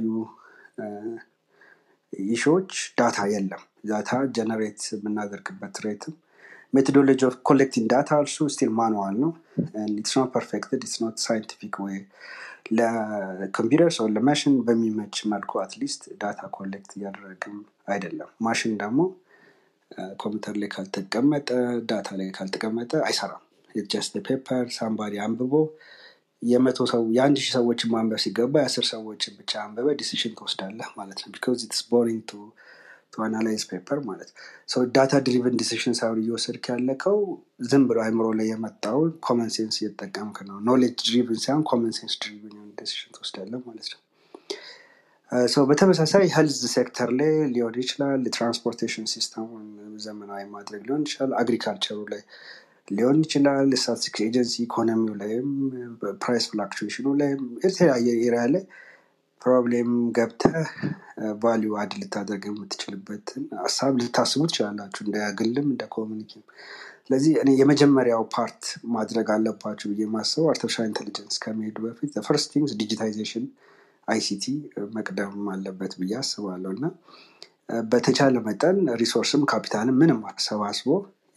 C: ኢሹዎች ዳታ የለም ዳታ ጀነሬት የምናደርግበት ሬትም ሜቶዶሎጂ ኦፍ ኮሌክቲንግ ዳታ እርሱ ስቲል ማኑዋል ነው ኢትስ ኖት ፐርፌክትድ ኢትስ ኖት ሳይንቲፊክ ወይ ለኮምፒውተር ሰው ለማሽን በሚመች መልኩ አትሊስት ዳታ ኮሌክት እያደረግም አይደለም ማሽን ደግሞ ኮምፒውተር ላይ ካልተቀመጠ ዳታ ላይ ካልተቀመጠ አይሰራም ጀስት ፔፐር ሳምባዲ አንብቦ የመቶ ሰው የአንድ ሺህ ሰዎችን ማንበብ ሲገባ የአስር ሰዎችን ብቻ አንበበ ዲሲሽን ትወስዳለህ ማለት ነው ቢካዝ ኢትስ ቦሪንግ ቱ ቱ አናላይዝ ፔፐር ማለት ሰው ዳታ ድሪቨን ዲሲሽን ሳይሆን እየወሰድክ ያለከው ዝም ብሎ አይምሮ ላይ የመጣውን ኮመን ሴንስ እየተጠቀምክ ነው ኖሌጅ ድሪቭን ሳይሆን ኮመን ሴንስ ድሪቭን የሆነ ዲሲሽን ትወስዳለህ ማለት ነው ሰው በተመሳሳይ ሄልዝ ሴክተር ላይ ሊሆን ይችላል የትራንስፖርቴሽን ሲስተሙን ዘመናዊ ማድረግ ሊሆን ይችላል አግሪካልቸሩ ላይ ሊሆን ይችላል ስታቲስቲክስ ኤጀንሲ ኢኮኖሚው ላይም ፕራይስ ፍላክቹዌሽኑ ላይም የተለያየ ኤሪያ ላይ ፕሮብሌም ገብተህ ቫሊዩ አድ ልታደርግ የምትችልበትን ሀሳብ ልታስቡ ትችላላችሁ እንደ ግልም እንደ ኮሚኒቲም ስለዚህ እኔ የመጀመሪያው ፓርት ማድረግ አለባችሁ ብዬ ማስበው አርቲፊሻል ኢንቴሊጀንስ ከመሄዱ በፊት ፈርስት ቲንግስ ዲጂታይዜሽን አይሲቲ መቅደም አለበት ብዬ አስባለሁ እና በተቻለ መጠን ሪሶርስም ካፒታልም ምንም አሰባስቦ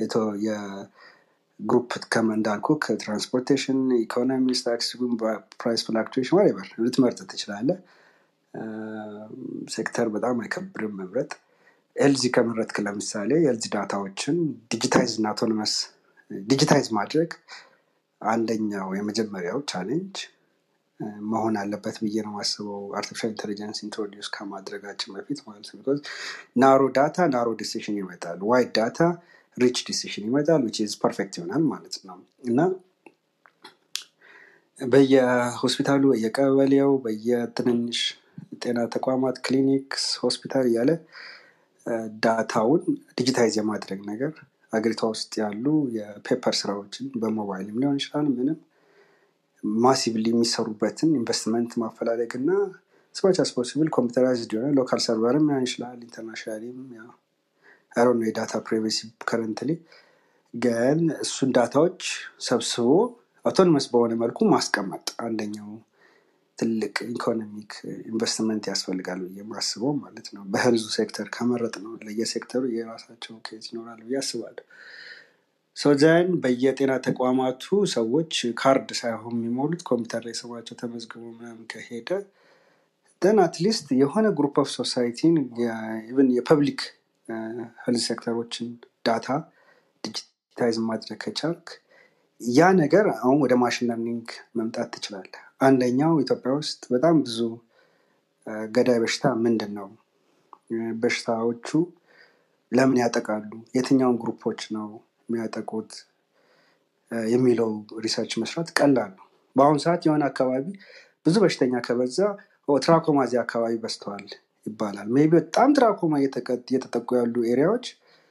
C: የግሩፕ እንዳልኩ ከትራንስፖርቴሽን ኢኮኖሚ ታክስ ፕራይስ ፍላክቹዌሽን ዋሬቨር ልትመርጥ ትችላለ ሴክተር በጣም አይከብርም መምረጥ ኤልዚ ከመረጥክ ለምሳሌ የኤልዚ ዳታዎችን ዲጂታይዝ እና አውቶኖመስ ዲጂታይዝ ማድረግ አንደኛው የመጀመሪያው ቻሌንጅ መሆን አለበት ብዬ ነው ማስበው አርቲፊሻል ኢንቴሊጀንስ ኢንትሮዲስ ከማድረጋችን በፊት ማለት ነው ቢኮዝ ናሮ ዳታ ናሮ ዲሲሽን ይመጣል ዋይድ ዳታ ሪች ዲሲሽን ይመጣል ዊች ኢዝ ፐርፌክት ይሆናል ማለት ነው እና በየሆስፒታሉ በየቀበሌው በየትንንሽ ጤና ተቋማት ክሊኒክስ ሆስፒታል እያለ ዳታውን ዲጂታይዝ የማድረግ ነገር አገሪቷ ውስጥ ያሉ የፔፐር ስራዎችን በሞባይልም ሊሆን ይችላል ምንም ማሲቭሊ የሚሰሩበትን ኢንቨስትመንት ማፈላለግ እና ስማች አስ ፖሲብል ኮምፒውተራይዝድ የሆነ ሎካል ሰርቨርም ሊሆን ይችላል ኢንተርናሽናሊም አሮ ነው የዳታ ፕራይቬሲ ከረንትሊ ግን እሱን ዳታዎች ሰብስቦ አውቶኖመስ በሆነ መልኩ ማስቀመጥ አንደኛው ትልቅ ኢኮኖሚክ ኢንቨስትመንት ያስፈልጋል ብዬ ማስበው ማለት ነው በህልዙ ሴክተር ከመረጥ ነው ለየሴክተሩ የራሳቸው ኬዝ ይኖራል ብዬ አስባለሁ ሶዘን በየጤና ተቋማቱ ሰዎች ካርድ ሳይሆን የሚሞሉት ኮምፒውተር ላይ ስማቸው ተመዝግቦ ምናምን ከሄደ ደን አትሊስት የሆነ ግሩፕ ኦፍ ሶሳይቲን ኢቨን የፐብሊክ ሄልዝ ሴክተሮችን ዳታ ዲጂታይዝ ማድረግ ከቻልክ ያ ነገር አሁን ወደ ማሽን ለርኒንግ መምጣት ትችላለ አንደኛው ኢትዮጵያ ውስጥ በጣም ብዙ ገዳይ በሽታ ምንድን ነው በሽታዎቹ ለምን ያጠቃሉ የትኛውን ግሩፖች ነው የሚያጠቁት የሚለው ሪሰርች መስራት ቀላል ነው በአሁኑ ሰዓት የሆነ አካባቢ ብዙ በሽተኛ ከበዛ ትራኮማ እዚህ አካባቢ በስተዋል ይባላል ሜቢ በጣም ትራኮማ እየተጠቁ ያሉ ኤሪያዎች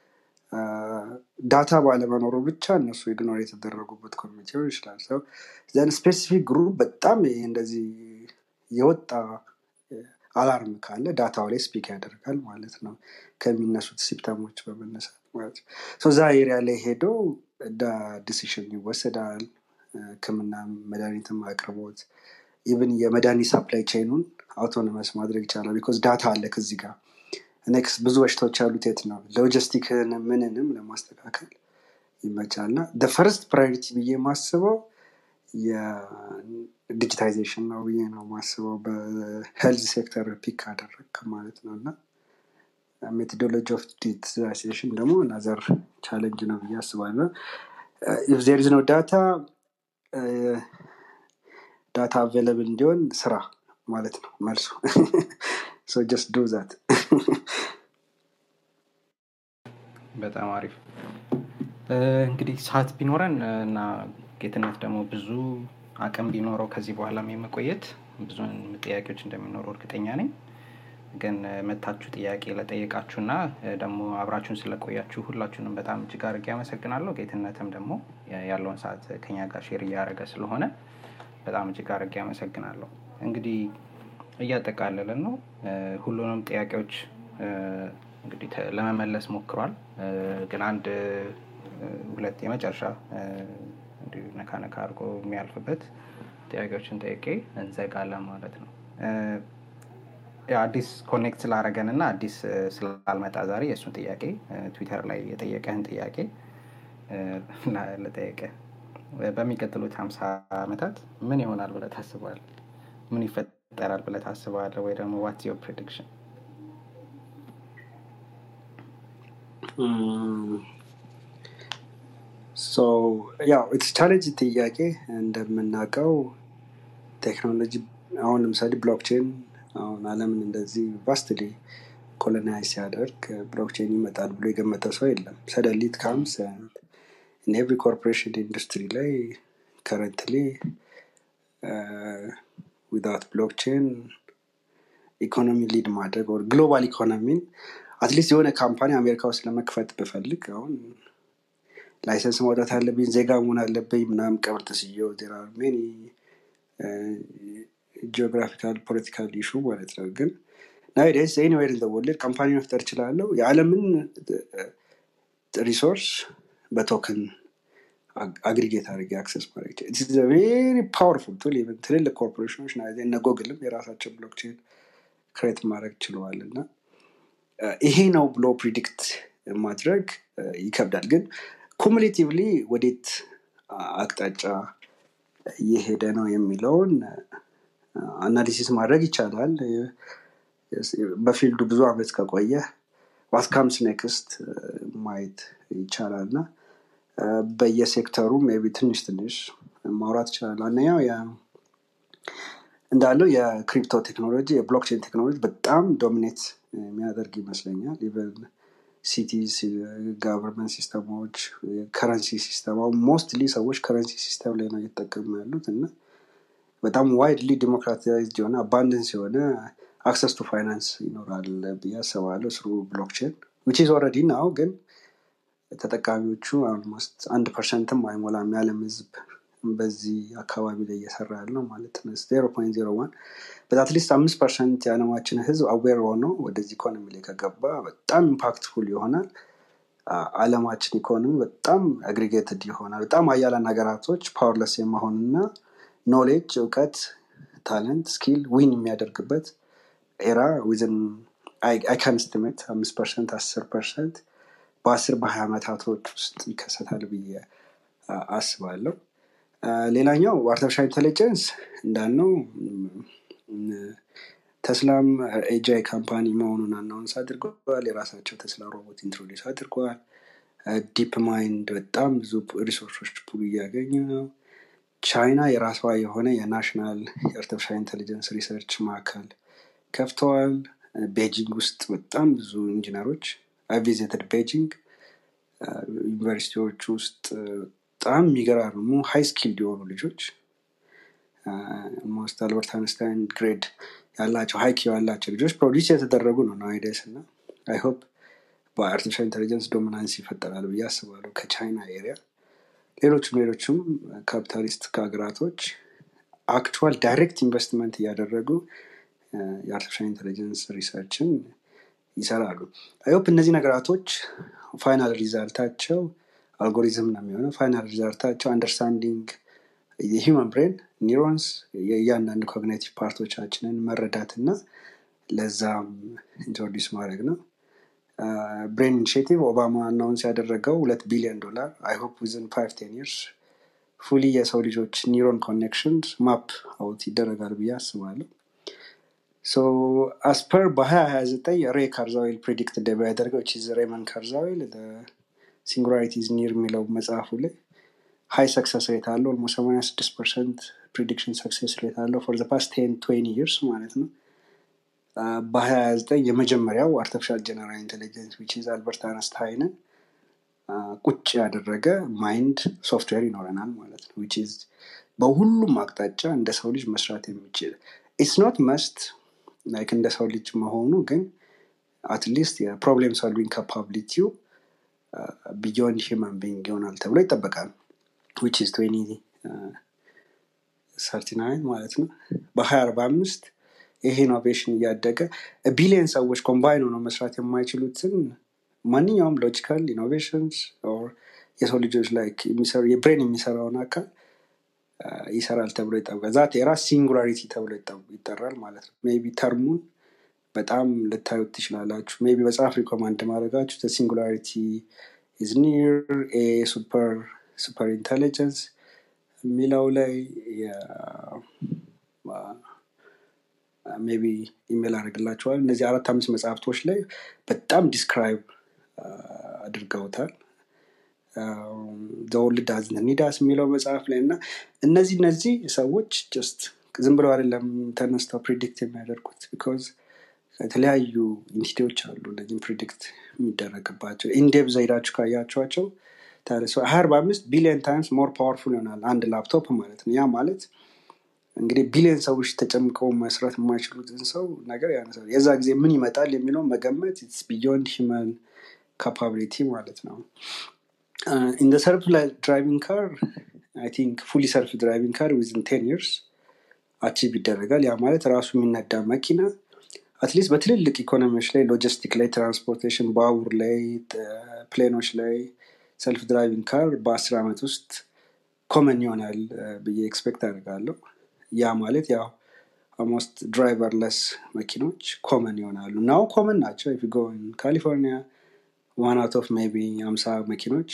C: ዳታ ባለመኖሩ ብቻ እነሱ ኢግኖር የተደረጉበት ኮሚቴ ይችላል ሰው ዘን ስፔሲፊክ ግሩፕ በጣም እንደዚህ የወጣ አላርም ካለ ዳታው ላይ ስፒክ ያደርጋል ማለት ነው ከሚነሱት ሲፕተሞች በመነሳት ማለት ነው እዛ ኤሪያ ላይ ሄዶ ዲሲሽን ይወሰዳል ህክምና መድኃኒትም አቅርቦት ኢቭን የመድኃኒት ሳፕላይ ቼኑን አውቶኖመስ ማድረግ ይቻላል ቢኮዝ ዳታ አለ ከዚህ ጋር ኔክስት ብዙ በሽታዎች ያሉት የት ነው ሎጂስቲክን ምንንም ለማስተካከል ይመቻል እና ፈርስት ፕራዮሪቲ ብዬ ማስበው የዲጂታይዜሽን ነው ብዬ ነው ማስበው በሄልዝ ሴክተር ፒክ አደረግ ማለት ነው እና ሜቶዶሎጂ ኦፍ ዲጂታይዜሽን ደግሞ ናዘር ቻለንጅ ነው ብዬ አስባለሁ ኢፍ ዜር ኢዝ ኖ ዳታ ዳታ አቬለብል እንዲሆን ስራ ማለት ነው መልሱ ሶ ጀስት ዱ ዛት
B: በጣም አሪፍ እንግዲህ ሰዓት ቢኖረን እና ጌትነት ደግሞ ብዙ አቅም ቢኖረው ከዚህ በኋላም የመቆየት ብዙ ጥያቄዎች እንደሚኖሩ እርግጠኛ ነኝ ግን መታችሁ ጥያቄ ለጠየቃችሁና ደግሞ አብራችሁን ስለቆያችሁ ሁላችሁንም በጣም እጅግ አድርጌ አመሰግናለሁ ጌትነትም ደግሞ ያለውን ሰዓት ከኛ ጋር ሼር እያደረገ ስለሆነ በጣም እጅግ አድርጌ አመሰግናለሁ እንግዲህ እያጠቃለልን ነው ሁሉንም ጥያቄዎች እንግዲህ ለመመለስ ሞክሯል ግን አንድ ሁለት የመጨረሻ እንዲሁ ነካ ነካ አድርጎ የሚያልፍበት ጥያቄዎችን ጠይቄ እንዘጋለን ማለት ነው አዲስ ኮኔክት ስላረገን እና አዲስ ስላልመጣ ዛሬ የእሱን ጥያቄ ትዊተር ላይ የጠየቀህን ጥያቄ ለጠየቀ በሚቀጥሉት ሀምሳ ዓመታት ምን ይሆናል ብለ ታስባል ምን ይፈጠራል ብለ ታስባለ ወይ ደግሞ ዋት ዮር ፕሬዲክሽን
C: ሶ ያው ኢትስ ቻሌንጅ ጥያቄ እንደምናውቀው ቴክኖሎጂ አሁን ለምሳሌ ብሎክቼን አሁን አለምን እንደዚህ ቫስትሊ ኮሎናይዝ ሲያደርግ ብሎክቼን ይመጣል ብሎ የገመተ ሰው የለም ሰደሊት ካምስ ኤቭሪ ኮርፖሬሽን ኢንዱስትሪ ላይ ከረንትሊ ዊዛውት ብሎክቼን ኢኮኖሚ ሊድ ማድረግ ወር ግሎባል ኢኮኖሚን አትሊስት የሆነ ካምፓኒ አሜሪካ ውስጥ ለመክፈት ብፈልግ አሁን ላይሰንስ ማውጣት አለብኝ ዜጋ መሆን አለብኝ ምናምን ቀብር ተስየው ዜራ ሜኒ ጂኦግራፊካል ፖለቲካል ኢሹ ማለት ነው ግን ናይዴስ ኤኒዌር ኢን ወርልድ ካምፓኒ መፍጠር እችላለሁ የዓለምን ሪሶርስ በቶክን አግሪጌት አድርጌ አክሰስ ማድረግ ቬሪ ፓወርፉል ቱል ኢቨን ትልልቅ ኮርፖሬሽኖች ና እነ ጎግልም የራሳቸው ብሎክቼን ክሬት ማድረግ ችለዋል እና ይሄ ነው ብሎ ፕሪዲክት ማድረግ ይከብዳል ግን ኩሙሌቲቭሊ ወዴት አቅጣጫ እየሄደ ነው የሚለውን አናሊሲስ ማድረግ ይቻላል በፊልዱ ብዙ አመት ከቆየ ዋትካምስ ኔክስት ማየት ይቻላል እና በየሴክተሩ ቢ ትንሽ ትንሽ ማውራት ይችላል አንደኛው እንዳለው የክሪፕቶ ቴክኖሎጂ የብሎክቼን ቴክኖሎጂ በጣም ዶሚኔት የሚያደርግ ይመስለኛል ኢቨን ሲቲስ ጋቨርንመንት ሲስተሞች ከረንሲ ሲስተም ሞስትሊ ሰዎች ከረንሲ ሲስተም ላይ ነው እየተጠቀሙ ያሉት እና በጣም ዋይድሊ ዲሞክራታይዝድ የሆነ አባንደንስ የሆነ አክሰስ ቱ ፋይናንስ ይኖራል ብዬ አስባለሁ ስሩ ብሎክቼን ዊች ኢዝ ኦልሬዲ ናው ግን ተጠቃሚዎቹ አልሞስት አንድ ፐርሰንትም አይሞላም የዓለም ህዝብ በዚህ አካባቢ ላይ እየሰራ ያለው ማለት ነው ዜሮ ፖይንት ዜሮ ዋን በአትሊስት አምስት ፐርሰንት የዓለማችን ህዝብ አዌር ሆኖ ወደዚህ ኢኮኖሚ ላይ ከገባ በጣም ኢምፓክትፉል ይሆናል አለማችን ኢኮኖሚ በጣም አግሪጌትድ ይሆናል በጣም አያላን ሀገራቶች ፓወርለስ የመሆንና ኖሌጅ እውቀት ታለንት ስኪል ዊን የሚያደርግበት ኤራ ዊዝን አይካን ስቲሜት አምስት ፐርሰንት አስር ፐርሰንት በአስር በሀያ ዓመታቶች ውስጥ ይከሰታል ብዬ አስባለሁ ሌላኛው አርቲፊሻል ኢንቴሊጀንስ እንዳልነው ተስላም ኤጃይ ካምፓኒ መሆኑን አናውንስ አድርገዋል የራሳቸው ተስላ ሮቦት ኢንትሮዲስ አድርገዋል ዲፕ ማይንድ በጣም ብዙ ሪሶርሶች ፑል እያገኙ ነው ቻይና የራሷ የሆነ የናሽናል የአርቲፊሻል ኢንቴሊጀንስ ሪሰርች ማዕከል ከፍተዋል ቤጂንግ ውስጥ በጣም ብዙ ኢንጂነሮች ቪዚትድ ቤጂንግ ዩኒቨርሲቲዎች ውስጥ በጣም የሚገራርሙ ሀይ ስኪልድ የሆኑ ልጆች ሞስት አልበርት አንስታይን ግሬድ ያላቸው ሀይኪ ያላቸው ልጆች ፕሮዲስ የተደረጉ ነው ናይደስ እና አይ ሆፕ በአርቲፊሻል ኢንቴሊጀንስ ዶሚናንስ ይፈጠራል ብዬ አስባለሁ ከቻይና ኤሪያ ሌሎችም ሌሎችም ካፒታሊስት ሀገራቶች አክቹዋል ዳይሬክት ኢንቨስትመንት እያደረጉ የአርቲፊሻል ኢንቴሊጀንስ ሪሰርችን ይሰራሉ አይሆፕ እነዚህ ነገራቶች ፋይናል ሪዛልታቸው አልጎሪዝም ነው የሚሆነው ፋይናል ሪዛልታቸው አንደርስታንዲንግ የሂውመን ብሬን ኒውሮንስ የእያንዳንዱ ኮግኔቲቭ ፓርቶቻችንን መረዳት እና ለዛም ኢንትሮዲስ ማድረግ ነው ብሬን ኢኒሽቲቭ ኦባማ አናውንስ ያደረገው ሁለት ቢሊዮን ዶላር አይሆፕ ዊዝን ፋይቭ ቴን ይርስ ፉሊ የሰው ልጆች ኒውሮን ኮኔክሽን ማፕ አውት ይደረጋል ብዬ አስባለሁ ሶ አስፐር በ2029 ሬ ካርዛዊል ፕሪዲክት እንደሚያደርገው ቺዝ ሬመን ካርዛዊል ሲንጉላሪቲ ኒር የሚለው መጽሐፉ ላይ ሀይ ሰክሰስ ሬት አለው ኦልሞ 86 ፐርሰንት ፕሪዲክሽን ሰክሴስ ሬት አለው ፎር ፓስት ቴን ትዌኒ ይርስ ማለት ነው በ29 የመጀመሪያው አርቲፊሻል ጀነራል ኢንቴሊጀንስ ዊች ኢዝ አልበርት አነስታይንን ቁጭ ያደረገ ማይንድ ሶፍትዌር ይኖረናል ማለት ነው ዊች ኢዝ በሁሉም አቅጣጫ እንደ ሰው ልጅ መስራት የሚችል ኢትስ ኖት መስት ላይክ እንደ ሰው ልጅ መሆኑ ግን አትሊስት የፕሮብሌም ሶልቪንግ ካፓቢሊቲው ቢዮንድ ሂማን ቢንግ ይሆናል ተብሎ ይጠበቃል ዊች ኢዝ ሰርቲናይን ማለት ነው በሀያ አርባ አምስት ይሄ ኢኖቬሽን እያደገ ቢሊየን ሰዎች ኮምባይን ሆነው መስራት የማይችሉትን ማንኛውም ሎጂካል ኢኖቬሽንስ የሰው ልጆች ላይ የብሬን የሚሰራውን አካል ይሰራል ተብሎ ይጠበቃል ዛት የራስ ሲንጉላሪቲ ተብሎ ይጠራል ማለት ነው ቢ ተርሙን በጣም ልታዩት ትችላላችሁ ቢ መጽሐፍ ሪኮማንድ ማድረጋችሁ ሲንጉላሪቲ ኢዝ ኒር ኤ ሱፐር ሱፐር ኢንቴሊጀንስ የሚለው ላይ ሜቢ ኢሜል አድርግላቸዋል እነዚህ አራት አምስት መጽሐፍቶች ላይ በጣም ዲስክራይብ አድርገውታል ዘወልድ ዳዝንት ኒዳስ የሚለው መጽሐፍ ላይ እና እነዚህ እነዚህ ሰዎች ጀስት ዝም ብለው አይደለም ተነስተው ፕሪዲክት የሚያደርጉት ቢኮዝ የተለያዩ ኢንቲቲዎች አሉ እነዚህም ፕሪዲክት የሚደረግባቸው ኢንዴብ ዘይዳችሁ ካያቸዋቸው ሀያ አርባ አምስት ቢሊዮን ታይምስ ሞር ፓወርፉል ይሆናል አንድ ላፕቶፕ ማለት ነው ያ ማለት እንግዲህ ቢሊዮን ሰዎች ተጨምቀው መስራት የማይችሉትን ሰው ነገር ያነሳል የዛ ጊዜ ምን ይመጣል የሚለው መገመት ቢዮንድ ሂማን ካፓቢሊቲ ማለት ነው ኢን ሰልፍ ድራይቪንግ ካር አይ ቲንክ ፉሊ ሰልፍ ድራይቪንግ ካር ዊዝን ቴን ይርስ አቺቭ ይደረጋል ያ ማለት ራሱ የሚነዳ መኪና አትሊስት በትልልቅ ኢኮኖሚዎች ላይ ሎጂስቲክ ላይ ትራንስፖርቴሽን ባቡር ላይ ፕሌኖች ላይ ሰልፍ ድራይቪንግ ካር በአስር ዓመት ውስጥ ኮመን ይሆናል ብዬ ኤክስፔክት አድርጋለሁ ያ ማለት ያው ኦልሞስት ድራይቨርለስ መኪኖች ኮመን ይሆናሉ ናው ኮመን ናቸው ኢፍ ጎ ካሊፎርኒያ ዋን አውት ኦፍ ሜቢ አምሳ መኪኖች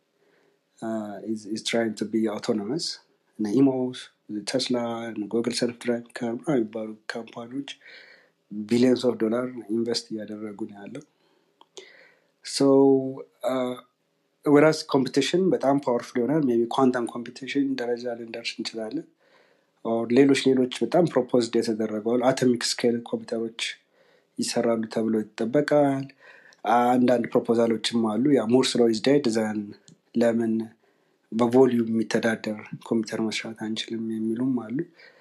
C: ኢዝ ትራይንግ ቱ ቢ አውቶኖመስ እነ ኢሞስ ቴስላ ጉግል ሰልፍ ድራይቭ ካር የሚባሉ ካምፓኒዎች ቢሊዮንስ ኦፍ ዶላር ኢንቨስት እያደረጉ ነው ያለው ሶ ወራስ ኮምፒቲሽን በጣም ፓወርፉል ይሆናል ሜቢ ኳንተም ኮምፒቲሽን ደረጃ ልንደርስ እንችላለን ሌሎች ሌሎች በጣም ፕሮፖዝድ የተደረገዋል አቶሚክ ስኬል ኮምፒውተሮች ይሰራሉ ተብሎ ይጠበቃል አንዳንድ ፕሮፖዛሎችም አሉ ያ ሙር ስሎ ኢዝ ዴድ ዘን ለምን በቮሊዩም የሚተዳደር ኮምፒውተር መስራት አንችልም የሚሉም አሉ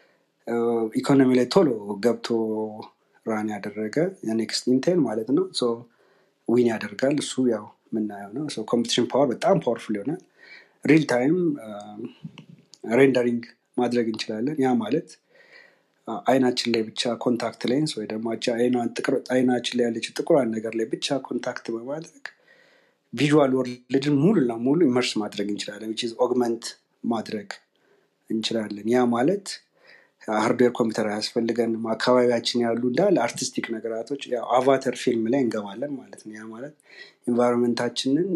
C: ኢኮኖሚ ላይ ቶሎ ገብቶ ራን ያደረገ የኔክስት ኢንቴል ማለት ነው ዊን ያደርጋል እሱ ያው የምናየው ነው ኮምፒቲሽን ፓወር በጣም ፓወርፉል ይሆናል ሪል ታይም ሬንደሪንግ ማድረግ እንችላለን ያ ማለት አይናችን ላይ ብቻ ኮንታክት ሌንስ ወይ ደግሞ አይናችን ላይ ያለችው ጥቁሯን ነገር ላይ ብቻ ኮንታክት በማድረግ ቪዥዋል ወርልድን ሙሉ ለሙሉ ኢመርስ ማድረግ እንችላለን ዊች ኦግመንት ማድረግ እንችላለን ያ ማለት ሃርድዌር ኮምፒውተር አያስፈልገንም አካባቢያችን ያሉ እንዳለ አርቲስቲክ ነገራቶች አቫተር ፊልም ላይ እንገባለን ማለት ነው ያ ማለት ኢንቫይሮንመንታችንን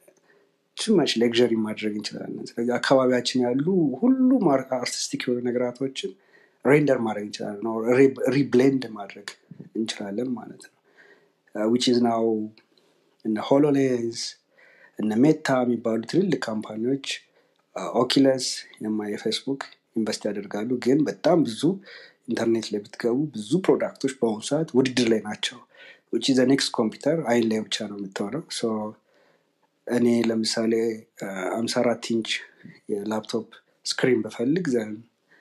C: ችማች ሌክዠሪ ማድረግ እንችላለን ስለዚህ አካባቢያችን ያሉ ሁሉም አርቲስቲክ የሆኑ ነገራቶችን ሬንደር ማድረግ እንችላለን ሪብሌንድ ማድረግ እንችላለን ማለት ነው ዊች ኢዝ ናው እነ ሆሎሌዝ እነ ሜታ የሚባሉ ትልልቅ ካምፓኒዎች ኦኪለስ የፌስቡክ ኢንቨስት ያደርጋሉ ግን በጣም ብዙ ኢንተርኔት ላይ ብትገቡ ብዙ ፕሮዳክቶች በአሁኑ ሰዓት ውድድር ላይ ናቸው ውጭ ዘ ኔክስት ኮምፒውተር አይን ላይ ብቻ ነው የምትሆነው እኔ ለምሳሌ አምሳ አራት ኢንች የላፕቶፕ ስክሪን በፈልግ ዘን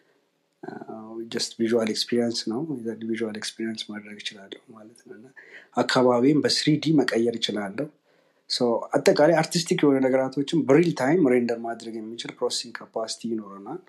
C: ጀስት ቪዥዋል ኤክስፒሪንስ ነው ቪዥዋል ኤክስፒሪንስ ማድረግ ይችላለሁ ማለት ነው አካባቢም በስሪዲ መቀየር ይችላለሁ አጠቃላይ አርቲስቲክ የሆነ ነገራቶችን በሪል ታይም ሬንደር ማድረግ የሚችል ፕሮሰሲንግ ካፓሲቲ ይኖረናል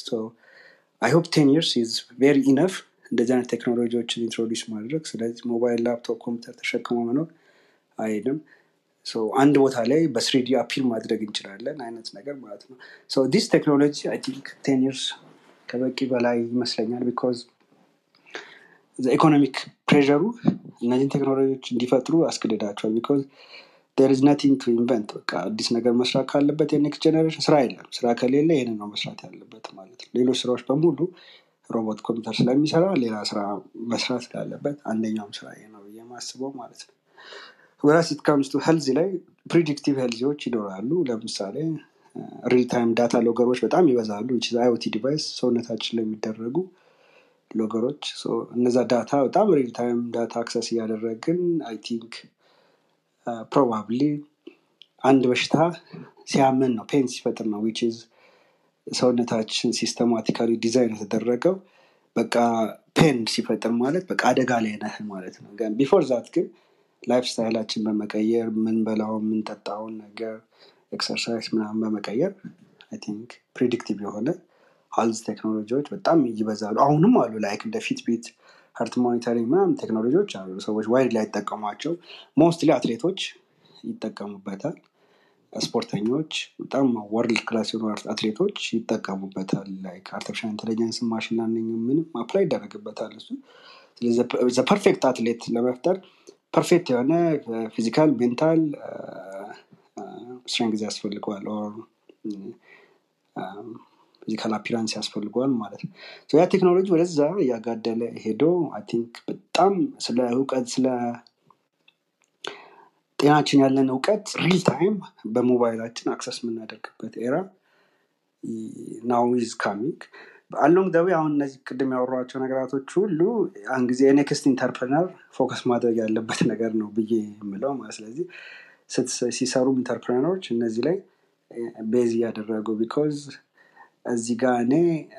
C: አይ ሆፕ ቴን ይርስ ኢዝ ቬሪ ኢነፍ እንደዚህ አይነት ቴክኖሎጂዎችን ኢንትሮዲስ ማድረግ ስለዚህ ሞባይል ላፕቶፕ ኮምፒውተር ተሸክሞ መኖር አይድም አንድ ቦታ ላይ በስሪዲ አፒል ማድረግ እንችላለን አይነት ነገር ማለት ነው ዲስ ቴክኖሎጂ አይ ቲንክ ቴን ይርስ ከበቂ በላይ ይመስለኛል ቢካዝ ኢኮኖሚክ ፕሬሩ እነዚህን ቴክኖሎጂዎች እንዲፈጥሩ አስገድዳቸዋል ቢካዝ ር ኢዝ ነቲንግ ቱ ኢንቨንት በቃ አዲስ ነገር መስራት ካለበት የኔክስት ጀኔሬሽን ስራ የለም ስራ ከሌለ ይህንን ነው መስራት ያለበት ማለት ነው ሌሎች ስራዎች በሙሉ ሮቦት ኮምፒውተር ስለሚሰራ ሌላ ስራ መስራት ስላለበት አንደኛውም ስራ ይሄ ነው ብዬ ማስበው ማለት ነው ወራስ ኢትካምስ ቱ ሄልዚ ላይ ፕሪዲክቲቭ ሄልዚዎች ይኖራሉ ለምሳሌ ሪል ታይም ዳታ ሎገሮች በጣም ይበዛሉ አይኦቲ ዲቫይስ ሰውነታችን ላይ የሚደረጉ ሎገሮች እነዛ ዳታ በጣም ሪል ታይም ዳታ አክሰስ እያደረግን አይ ቲንክ ፕሮባብሊ አንድ በሽታ ሲያምን ነው ፔን ሲፈጥር ነው ዊች ሰውነታችን ሲስተማቲካሊ ዲዛይን የተደረገው በቃ ፔን ሲፈጥር ማለት በቃ አደጋ ላይ ነህ ማለት ነው ቢፎር ዛት ግን ላይፍ ስታይላችን በመቀየር ምንበላው የምንጠጣውን ነገር ኤክሰርሳይዝ ምናምን በመቀየር ቲንክ ፕሪዲክቲቭ የሆነ ሀልዝ ቴክኖሎጂዎች በጣም ይበዛሉ አሁንም አሉ ላይክ እንደ ፊትቢት ሀርት ሞኒተሪንግ ምናምን ቴክኖሎጂዎች አሉ ሰዎች ዋይድ ላይ ይጠቀሟቸው ሞስትሊ አትሌቶች ይጠቀሙበታል ስፖርተኞች በጣም ወርልድ ክላስ የሆኑ አትሌቶች ይጠቀሙበታል ላይክ አርቲፊሻል ኢንቴሊጀንስ ማሽን ላርኒንግ ምንም አፕላይ ይደረግበታል እሱ ስለዚህ ፐርፌክት አትሌት ለመፍጠር ፐርፌክት የሆነ ፊዚካል ሜንታል ስትሬንግዝ ያስፈልገዋል ፊዚካል አፒራንስ ያስፈልገዋል ማለት ነው ያ ቴክኖሎጂ ወደዛ እያጋደለ ሄዶ ቲንክ በጣም ስለ እውቀት ስለ ጤናችን ያለን እውቀት ሪል ታይም በሞባይላችን አክሰስ የምናደርግበት ኤራ ናው ኢዝ ካሚንግ አሎንግ ደዌ አሁን እነዚህ ቅድም ያወሯቸው ነገራቶች ሁሉ አንድ ጊዜ የኔክስት ኢንተርፕረነር ፎከስ ማድረግ ያለበት ነገር ነው ብዬ የምለው ማለት ስለዚህ ስትስ- ሲሰሩም ኢንተርፕረነሮች እነዚህ ላይ ቤዝ እያደረጉ ቢኮዝ እዚህ ጋር እኔ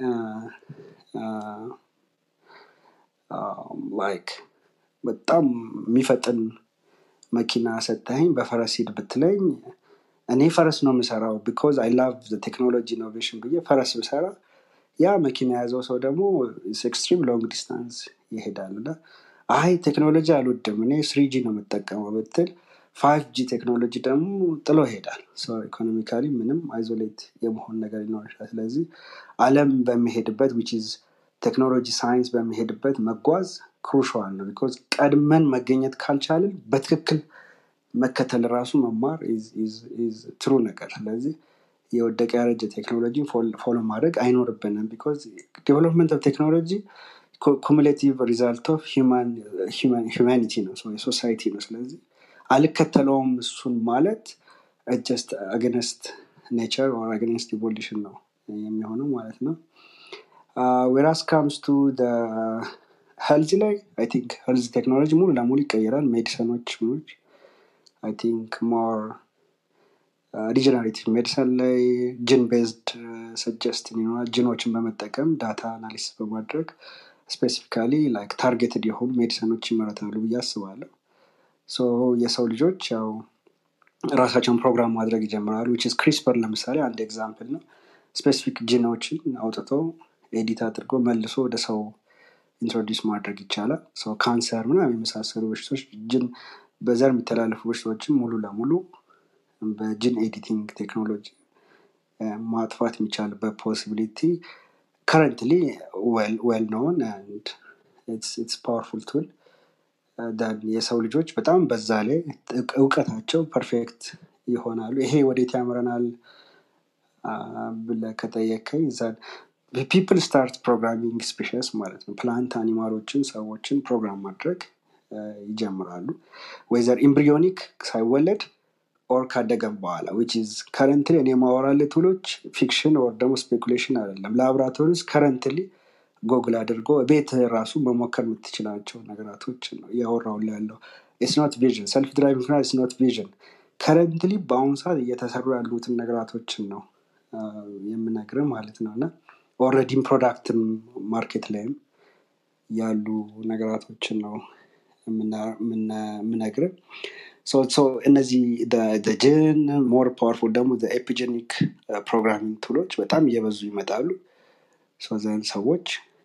C: ላይክ በጣም የሚፈጥን መኪና ሰጠኸኝ በፈረስ ሂድ ብትለኝ እኔ ፈረስ ነው የምሰራው ቢኮዝ አይ ላቭ ቴክኖሎጂ ኢኖቬሽን ብዬ ፈረስ ብሰራ ያ መኪና የያዘው ሰው ደግሞ ኤክስትሪም ሎንግ ዲስታንስ ይሄዳል እና አይ ቴክኖሎጂ አልወድም እኔ ስሪጂ ነው የምጠቀመው ብትል ፋይቭ ጂ ቴክኖሎጂ ደግሞ ጥሎ ይሄዳል ኢኮኖሚካሊ ምንም አይዞሌት የመሆን ነገር ሊኖር ይችላል ስለዚህ አለም በሚሄድበት ዊች ኢዝ ቴክኖሎጂ ሳይንስ በሚሄድበት መጓዝ ክሩሻል ነው ቢኮዝ ቀድመን መገኘት ካልቻልን በትክክል መከተል ራሱ መማር ትሩ ነገር ስለዚህ የወደቀ ያረጀ ቴክኖሎጂን ፎሎ ማድረግ አይኖርብንም ቢኮዝ ዴቨሎፕመንት ኦፍ ቴክኖሎጂ ኩሙሌቲቭ ሪዛልት ኦፍ ሂማኒቲ ነው የሶሳይቲ ነው ስለዚህ አልከተለውም እሱን ማለት ጀስት አገነስት ኔቸር ኦር አገነስት ኢቮሉሽን ነው የሚሆነው ማለት ነው ዌራስ ካምስ ቱ ሄልዝ ላይ አይ ቲንክ ሄልዝ ቴክኖሎጂ ሙሉ ለሙሉ ይቀየራል ሜዲሰኖች ምኖች አይ ቲንክ ሞር ሪጀነሬቲቭ ሜዲሰን ላይ ጅን ቤዝድ ሰጀስት ይኖራል ጅኖችን በመጠቀም ዳታ አናሊሲስ በማድረግ ስፔሲፊካሊ ላይክ ታርጌትድ የሆኑ ሜዲሰኖች ይመረታሉ ብዬ አስባለሁ ሶ የሰው ልጆች ያው ራሳቸውን ፕሮግራም ማድረግ ይጀምራሉ ዊች ክሪስፐር ለምሳሌ አንድ ኤግዛምፕል ነው ስፔሲፊክ ጂኖችን አውጥቶ ኤዲት አድርጎ መልሶ ወደ ሰው ኢንትሮዲስ ማድረግ ይቻላል ሰው ካንሰር ምናምን የመሳሰሉ በሽቶች ጅን በዘር የሚተላለፉ በሽቶችን ሙሉ ለሙሉ በጅን ኤዲቲንግ ቴክኖሎጂ ማጥፋት የሚቻልበት ፖሲቢሊቲ ከረንትሊ ዌል ኖን አንድ ኢትስ ፓወርፉል ቱል የሰው ልጆች በጣም በዛ ላይ እውቀታቸው ፐርፌክት ይሆናሉ ይሄ ወዴት ያምረናል ብለ ከጠየከኝ ፒፕል ስታርት ፕሮግራሚንግ ስፔሽስ ማለት ነው ፕላንት አኒማሎችን ሰዎችን ፕሮግራም ማድረግ ይጀምራሉ ወይዘር ኢምብሪዮኒክ ሳይወለድ ኦር ካደገም በኋላ ዊች ኢዝ ከረንትሊ እኔ ማወራለ ቱሎች ፊክሽን ኦር ደግሞ ስፔኩሌሽን አይደለም ላቦራቶሪ ውስጥ ከረንትሊ ጎግል አድርጎ ቤት ራሱ መሞከር የምትችላቸው ነገራቶች ነው እያወራው ያለው ስኖት ቪዥን ሰልፍ ድራይቪንግ ና ስኖት ቪዥን ከረንትሊ በአሁኑ ሰዓት እየተሰሩ ያሉትን ነገራቶችን ነው የምነግር ማለት ነው እና ኦረዲም ፕሮዳክትም ማርኬት ላይም ያሉ ነገራቶችን ነው የምነግር እነዚህ ጅን ሞር ፓወርፉል ደግሞ ኤፒጀኒክ ፕሮግራሚንግ ቱሎች በጣም እየበዙ ይመጣሉ ዘን ሰዎች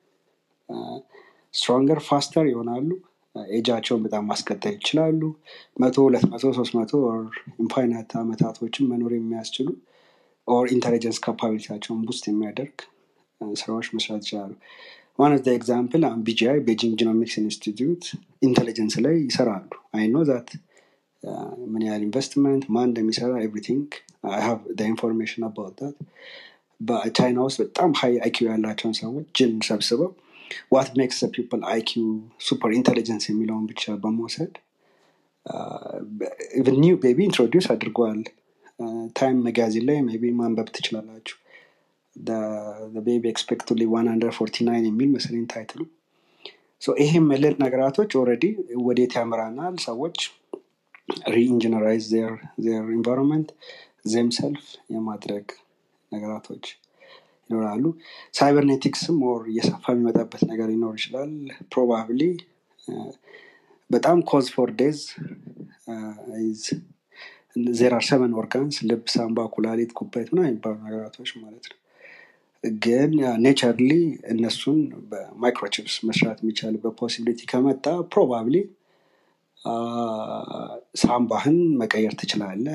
C: ስትሮንገር ፋስተር ይሆናሉ ኤጃቸውን በጣም ማስቀጠል ይችላሉ መቶ ሁለት መቶ ሶስት መቶ ኢንፋይናት አመታቶችን መኖር የሚያስችሉ ኦር ኢንቴሊጀንስ ካፓቢሊቲያቸውን ቡስት የሚያደርግ ስራዎች መስራት ይችላሉ ዋን ኦፍ ኤግዛምፕል አሁን ቢጂአይ ቤጂንግ ጂኖሚክስ ኢንስቲትዩት ኢንቴሊጀንስ ላይ ይሰራሉ አይ ኖ ዛት ምን ያህል ኢንቨስትመንት ማን እንደሚሰራ ኤቭሪቲንግ ሃቭ ኢንፎርሜሽን አባውት ዛት በቻይና ውስጥ በጣም ሀይ አይኪው ያላቸውን ሰዎች ጅን ሰብስበው ዋት ሜክስ ፒፕል አይኪው ሱፐር ኢንቴሊጀንስ የሚለውን ብቻ በመውሰድ ኒው ቤቢ ኢንትሮዲውስ አድርገዋል ታይም መጋዚን ላይ ቢ ማንበብ ትችላላችሁ ቤቢ ኤክስፔክት ሊ 149 የሚል መሰለኝ ታይትሉ ይሄ ምልል ነገራቶች ኦረዲ ወዴት ያምራናል ሰዎች ሪኢንጂነራይዝ ዜር ኢንቫይሮንመንት ዜም ሰልፍ የማድረግ ነገራቶች ይኖራሉ ሳይበርኔቲክስም ኦር እየሰፋ የሚመጣበት ነገር ሊኖር ይችላል ፕሮባብሊ በጣም ኮዝ ፎር ዴዝ ዜር አር ሰቨን ኦርጋንስ ልብ ሳምባ ኩላሊት ኩባይት ና የሚባሉ ነገራቶች ማለት ነው ግን ኔቸርሊ እነሱን በማይክሮቺፕስ መስራት የሚቻልበት ፖሲቢሊቲ ከመጣ ፕሮባብሊ ሳምባህን መቀየር ትችላለ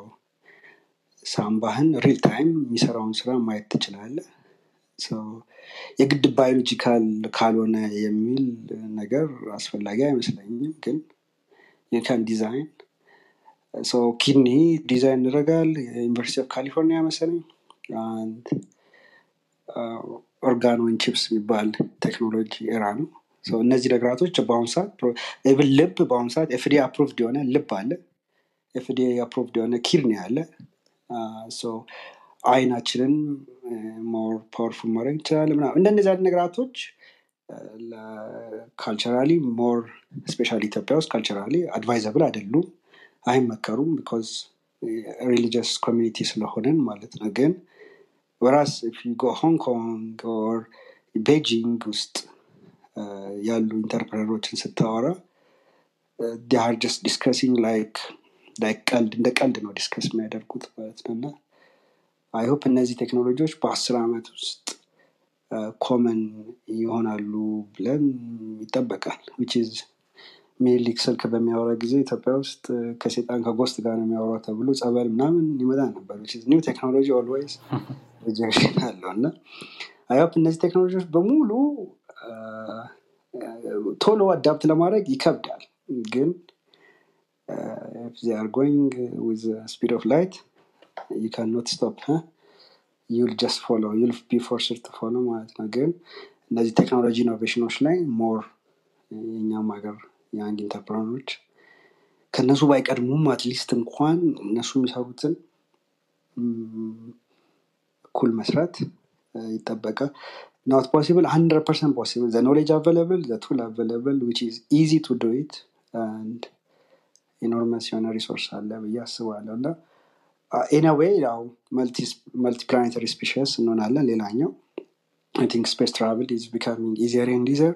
C: ሳምባህን ሪል ታይም የሚሰራውን ስራ ማየት ትችላለ የግድ ባዮሎጂካል ካልሆነ የሚል ነገር አስፈላጊ አይመስለኝም ግን የካን ዲዛይን ኪድኒ ዲዛይን ይደረጋል ዩኒቨርሲቲ ኦፍ ካሊፎርኒያ መሰለኝ አንድ ኦርጋኖን ቺፕስ የሚባል ቴክኖሎጂ ኤራ ነው እነዚህ ነገራቶች በአሁኑ ሰዓት ኢቭን ልብ በአሁኑ ሰዓት ኤፍዲ አፕሮቭድ የሆነ ልብ አለ ኤፍዲኤ አፕሮቭድ የሆነ ኪር ነው ያለ ሶ አይናችንን ሞር ፓወርፉል ማድረግ ይችላል ምናምን እንደነዚህ አይነት ነገራቶች ካልቸራሊ ሞር ስፔሻሊ ኢትዮጵያ ውስጥ ካልቸራሊ አድቫይዘብል አይደሉም አይመከሩም ቢኮዝ ሪሊጂየስ ኮሚኒቲ ስለሆነን ማለት ነው ግን ወራስ ጎ ሆንግ ኮንግ ኦር ቤጂንግ ውስጥ ያሉ ኢንተርፕረነሮችን ስታወራ ዲር ጀስት ዲስከሲንግ ላይክ ቀልድ እንደ ቀልድ ነው ዲስከስ የሚያደርጉት ማለት ነው እና አይሆፕ እነዚህ ቴክኖሎጂዎች በአስር ዓመት ውስጥ ኮመን ይሆናሉ ብለን ይጠበቃል ዊችዝ ሚኒሊክ ስልክ በሚያወራ ጊዜ ኢትዮጵያ ውስጥ ከሴጣን ከጎስት ጋር ነው የሚያወራ ተብሎ ጸበል ምናምን ይመጣ ነበር ኒው ቴክኖሎጂ ኦልዌይስ ሪጀክሽን አለው እና አይሆፕ እነዚህ ቴክኖሎጂዎች በሙሉ ቶሎ አዳፕት ለማድረግ ይከብዳል ግን ዚአር ጎይንግ ዊዝ ስፒድ ኦፍ ላይት ዩ ካን ኖት ስቶፕ ዩል ጀስት ፎሎ ዩል ቢ ፎርስድ ቱ ፎሎ ማለት ነው ግን እነዚህ ቴክኖሎጂ ኢኖቬሽኖች ላይ ሞር የኛም ሀገር የአንድ ኢንተርፕረኖች ከእነሱ ባይቀድሙም አትሊስት እንኳን እነሱ የሚሰሩትን እኩል መስራት ይጠበቃል not possible 100% possible the knowledge available the tool available which is easy to do it and enormous የሆነ ሪሶርስ አለ ብዬ አስባለሁ እና ኢንዌይ ያው መልቲፕላኔታሪ ስፔሽስ እንሆናለን ሌላኛው አይ ቲንክ ስፔስ ትራቭል ኢዝ ቢካሚንግ ኢዚየር ኤንድ ኢዚየር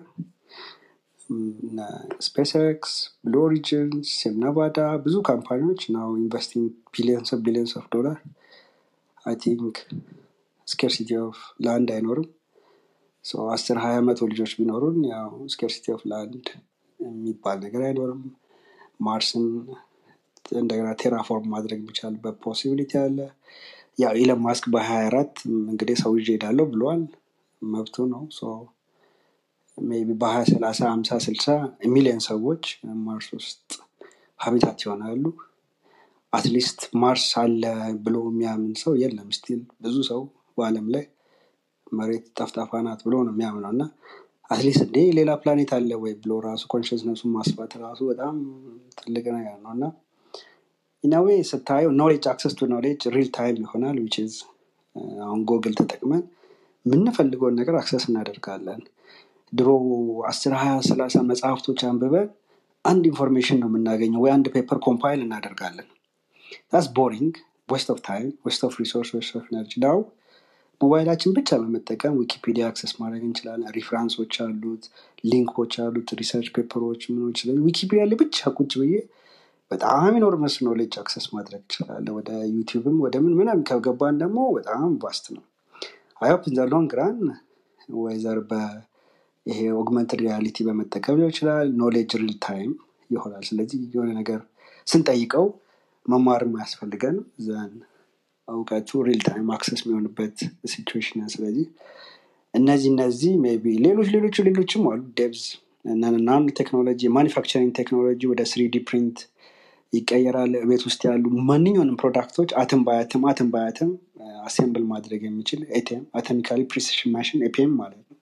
C: ስፔስ ኤክስ ብሉ ኦሪጅንስ ሴምነቫዳ ብዙ ካምፓኒዎች ናው ኢንቨስቲንግ ቢሊየንስ ኦፍ ቢሊየንስ ኦፍ ዶላር አይ ቲንክ ስኬርሲቲ ኦፍ ላንድ አይኖርም አስር ሀያ መቶ ልጆች ቢኖሩን ያው ስኬርሲቲ ኦፍ ላንድ የሚባል ነገር አይኖርም ማርስን እንደገና ቴራፎርም ማድረግ የሚቻልበት ፖሲቢሊቲ አለ ያው ኢለን ማስክ በሀያ አራት እንግዲህ ሰው ይዤ ሄዳለሁ ብሏል መብቱ ነው ቢ በሀያ ሰላሳ ሀምሳ ስልሳ ሚሊዮን ሰዎች ማርስ ውስጥ ሀቢታት ይሆናሉ አትሊስት ማርስ አለ ብሎ የሚያምን ሰው የለም ስቲል ብዙ ሰው በአለም ላይ መሬት ጠፍጣፋ ናት ብሎ ነው የሚያምነው እና አትሊስት እንዴ ሌላ ፕላኔት አለ ወይ ብሎ ራሱ ኮንሽስነሱን ማስፋት ራሱ በጣም ትልቅ ነገር ነው እና ኢናዌ ስታየው ኖሌጅ አክሰስ ቱ ኖሌጅ ሪል ታይም ይሆናል ዊች አሁን ጎግል ተጠቅመን የምንፈልገውን ነገር አክሰስ እናደርጋለን ድሮ አስር ሀያ ሰላሳ መጽሐፍቶች አንብበን አንድ ኢንፎርሜሽን ነው የምናገኘው ወይ አንድ ፔፐር ኮምፓይል እናደርጋለን ስ ቦሪንግ ዌስት ኦፍ ታይም ዌስት ኦፍ ሪሶርስ ዌስት ኦፍ ኤነርጂ ናው ሞባይላችን ብቻ በመጠቀም ዊኪፒዲያ አክሰስ ማድረግ እንችላለን ሪፍራንሶች አሉት ሊንኮች አሉት ሪሰርች ፔፐሮች ምኖች ዊኪፒዲያ ላይ ብቻ ቁጭ ብዬ በጣም ኢኖርመስ ኖሌጅ አክሰስ ማድረግ ይችላለ ወደ ዩቲብም ወደ ምን ምናም ከገባን ደግሞ በጣም ቫስት ነው አይሆፕ ዘ ሎንግ ራን ወይዘር ይሄ ኦግመንትድ ሪያሊቲ በመጠቀም ሊሆን ይችላል ኖሌጅ ሪል ታይም ይሆናል ስለዚህ የሆነ ነገር ስንጠይቀው መማርም አያስፈልገን ዘን እውቀቱ ሪል ታይም አክሰስ የሚሆንበት ሲቹዌሽን ስለዚህ እነዚህ እነዚህ ቢ ሌሎች ሌሎች ሌሎችም አሉ ዴብዝ ናኖ ቴክኖሎጂ ማኒፋክቸሪንግ ቴክኖሎጂ ወደ ስሪዲ ፕሪንት ይቀየራል ቤት ውስጥ ያሉ ማንኛውንም ፕሮዳክቶች አትም ባያትም አትም ባያትም አሴምብል ማድረግ የሚችል ኤቲኤም አቶሚካሊ ፕሪሲሽን ማሽን ኤፒኤም ማለት ነው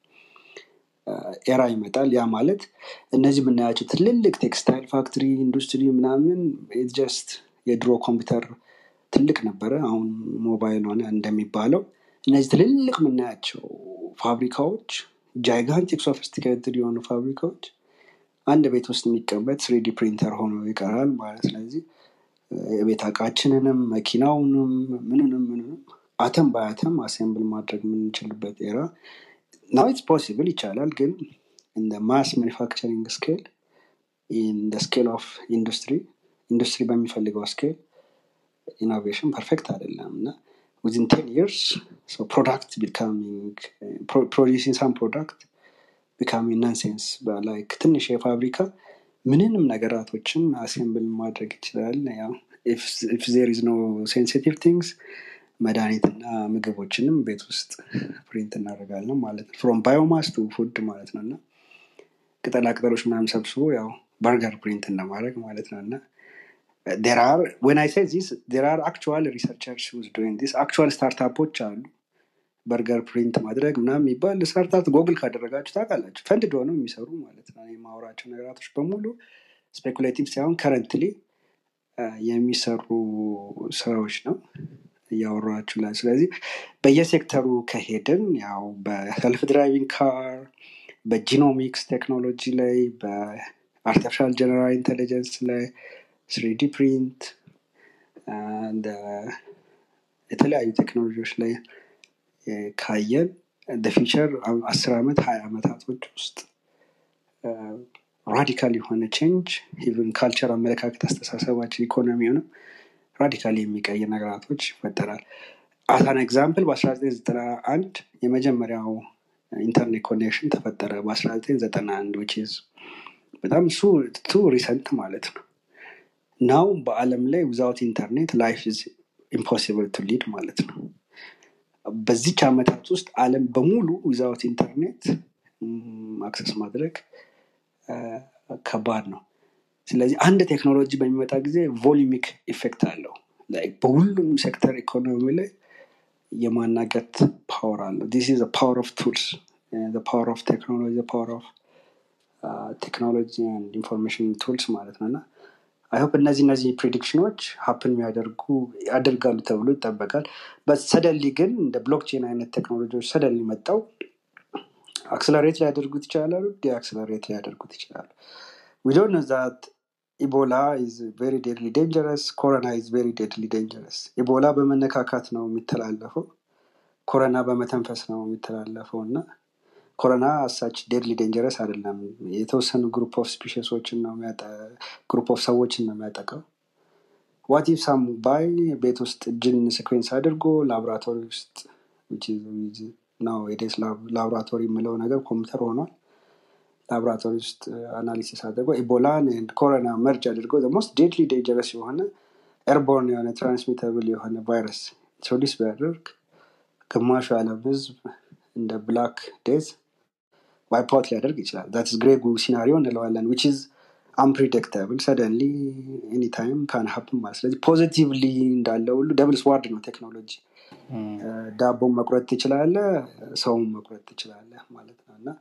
C: ኤራ ይመጣል ያ ማለት እነዚህ የምናያቸው ትልልቅ ቴክስታይል ፋክትሪ ኢንዱስትሪ ምናምን ጀስት የድሮ ኮምፒውተር ትልቅ ነበረ አሁን ሞባይል ሆነ እንደሚባለው እነዚህ ትልልቅ የምናያቸው ፋብሪካዎች ጃይጋንቲክ ሶፊስቲኬትድ የሆኑ ፋብሪካዎች አንድ ቤት ውስጥ የሚቀመጥ ስሪዲ ፕሪንተር ሆኖ ይቀራል ማለት ስለዚህ የቤት እቃችንንም መኪናውንም ምንንም ምንንም አተም በአተም አሴምብል ማድረግ የምንችልበት ኤራ ናው ኢትስ ፖሲብል ይቻላል ግን እንደ ማስ ማኒፋክቸሪንግ ስኬል ኢን ስኬል ኦፍ ኢንዱስትሪ ኢንዱስትሪ በሚፈልገው ስኬል ኢኖቬሽን ፐርፌክት አይደለም እና ዊዝን ቴን ይርስ ፕሮዳክት ቢካሚንግ ፕሮዲሲንግ ሳም ፕሮዳክት ቢካሚንግ ናንሴንስ ላይክ ትንሽ የፋብሪካ ምንንም ነገራቶችን አሴምብል ማድረግ ይችላል ኢፍ ዜር ኢዝ ኖ ሴንሲቲቭ ቲንግስ መድኃኒትና ምግቦችንም ቤት ውስጥ ፕሪንት እናደርጋለን ማለት ነው ፍሮም ባዮማስ ቱ ፉድ ማለት ነው እና ቅጠላ ቅጠሎች ምናምን ሰብስቦ ያው በርገር ፕሪንት እንደማድረግ ማለት ነው እና there are when i say this there are actual researchers who's doing this actual ስታርታፖች አሉ በርገር ፕሪንት ማድረግ ምናምን የሚባል ስታርታፕ ጎግል ካደረጋችሁ ታውቃላችሁ ፈንድ ሆነው የሚሰሩ ማለት ነው የማወራቸው ነገራቶች በሙሉ ስፔኩሌቲቭ ሳይሆን ከረንትሊ አ፣ የሚሰሩ ስራዎች ነው እያወራችሁ ላይ ስለዚህ በየሴክተሩ ከሄድን ያው በሰልፍ ድራይቪንግ ካር በጂኖሚክስ ቴክኖሎጂ ላይ በአርቲፊሻል ጀነራል ኢንቴሊጀንስ ላይ ስሪዲ ፕሪንት እንደ የተለያዩ ቴክኖሎጂዎች ላይ እ፣ ካየን ፊቸር አስር ዓመት ሀያ ዓመታቶች ውስጥ ራዲካል የሆነ ቼንጅ ኢቨን ካልቸር አመለካከት አስተሳሰባችን ኢኮኖሚውንም ራዲካል የሚቀይር ነገራቶች ይፈጠራል አሳን ኤግዛምፕል በ1991 የመጀመሪያው ኢንተርኔት ኮኔክሽን ተፈጠረ በ1991 which is በጣም እሱ ቱ ሪሰንት ማለት ነው ናው በአለም ላይ ዊዛውት ኢንተርኔት ላይፍ ኢዝ ኢምፖሲብል ቱ ሊድ ማለት ነው በዚች ዓመታት ውስጥ አለም በሙሉ ዊዛውት ኢንተርኔት አክሰስ ማድረግ አ፣ ከባድ ነው ስለዚህ አንድ ቴክኖሎጂ በሚመጣ ጊዜ ቮሊሚክ ኢፌክት አለው Like በሁሉም ሴክተር ኢኮኖሚ ላይ የማናገት ፓወር አለው ዲስ ኢዝ ፓወር ኦፍ ቱልስ ፓወር ኦፍ ቴክኖሎጂ ፓወር ኦፍ ቴክኖሎጂ ኢንፎርሜሽን ቱልስ ማለት ነው እና አይሆፕ እነዚህ እነዚህ ፕሪዲክሽኖች ሀፕን የሚያደርጉ ያደርጋሉ ተብሎ ይጠበቃል በሰደሊ ግን እንደ ብሎክቼን አይነት ቴክኖሎጂዎች ሰደሊ መጣው አክስለሬት ሊያደርጉት ይችላሉ ዲአክስለሬት ሊያደርጉት ይችላሉ we don't know that ኢቦላ is very deadly dangerous ኮሮና is very deadly dangerous ኢቦላ በመነካካት ነው የሚተላለፈው ኮሮና በመተንፈስ ነው የሚተላለፈው እና ኮሮና አሳች ዴድሊ ዴንጀረስ አይደለም የተወሰኑ ግሩፕ ኦፍ ስፒሽሶችን ነው ግሩፕ ኦፍ ሰዎችን ነው የሚያጠቃው ዋት ኢፍ ሳም ባይ ቤት ውስጥ እጅን ሲኩዌንስ አድርጎ ላቦራቶሪ ውስጥ ነው ዴስ ላቦራቶሪ የምለው ነገር ኮምፒውተር ሆኗል ላቦራቶሪ ውስጥ አናሊሲስ አድርጎ ኢቦላን ኮሮና መርጅ አድርጎ ሞስት ዴድሊ ዴንጀረስ የሆነ ኤርቦርን የሆነ ትራንስሚተብል የሆነ ቫይረስ ኢንትሮዲስ ቢያደርግ ግማሹ የዓለም ህዝብ እንደ ብላክ ዴዝ ዋይፕአውት ሊያደርግ ይችላል ዛትስ ግሬጉ ሲናሪዮ እንለዋለን ዊች ኢዝ አንፕሪዲክተብል ሰደንሊ ኤኒታይም ካን ሀፕን ማለት ስለዚህ ፖዚቲቭሊ እንዳለ ሁሉ ደብል ስዋርድ ነው ቴክኖሎጂ ዳቦን መቁረጥ ትችላለ ሰውን መቁረጥ ትችላለ ማለት ነው እና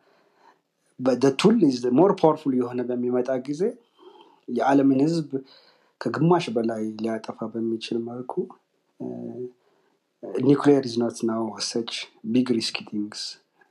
C: ቱል ሞር ፓወርፉል የሆነ በሚመጣ ጊዜ የዓለምን ህዝብ ከግማሽ በላይ ሊያጠፋ በሚችል መልኩ ኒክሊየር ኢዝ ኖት ናው ሰች ቢግ ሪስኪ ቲንግስ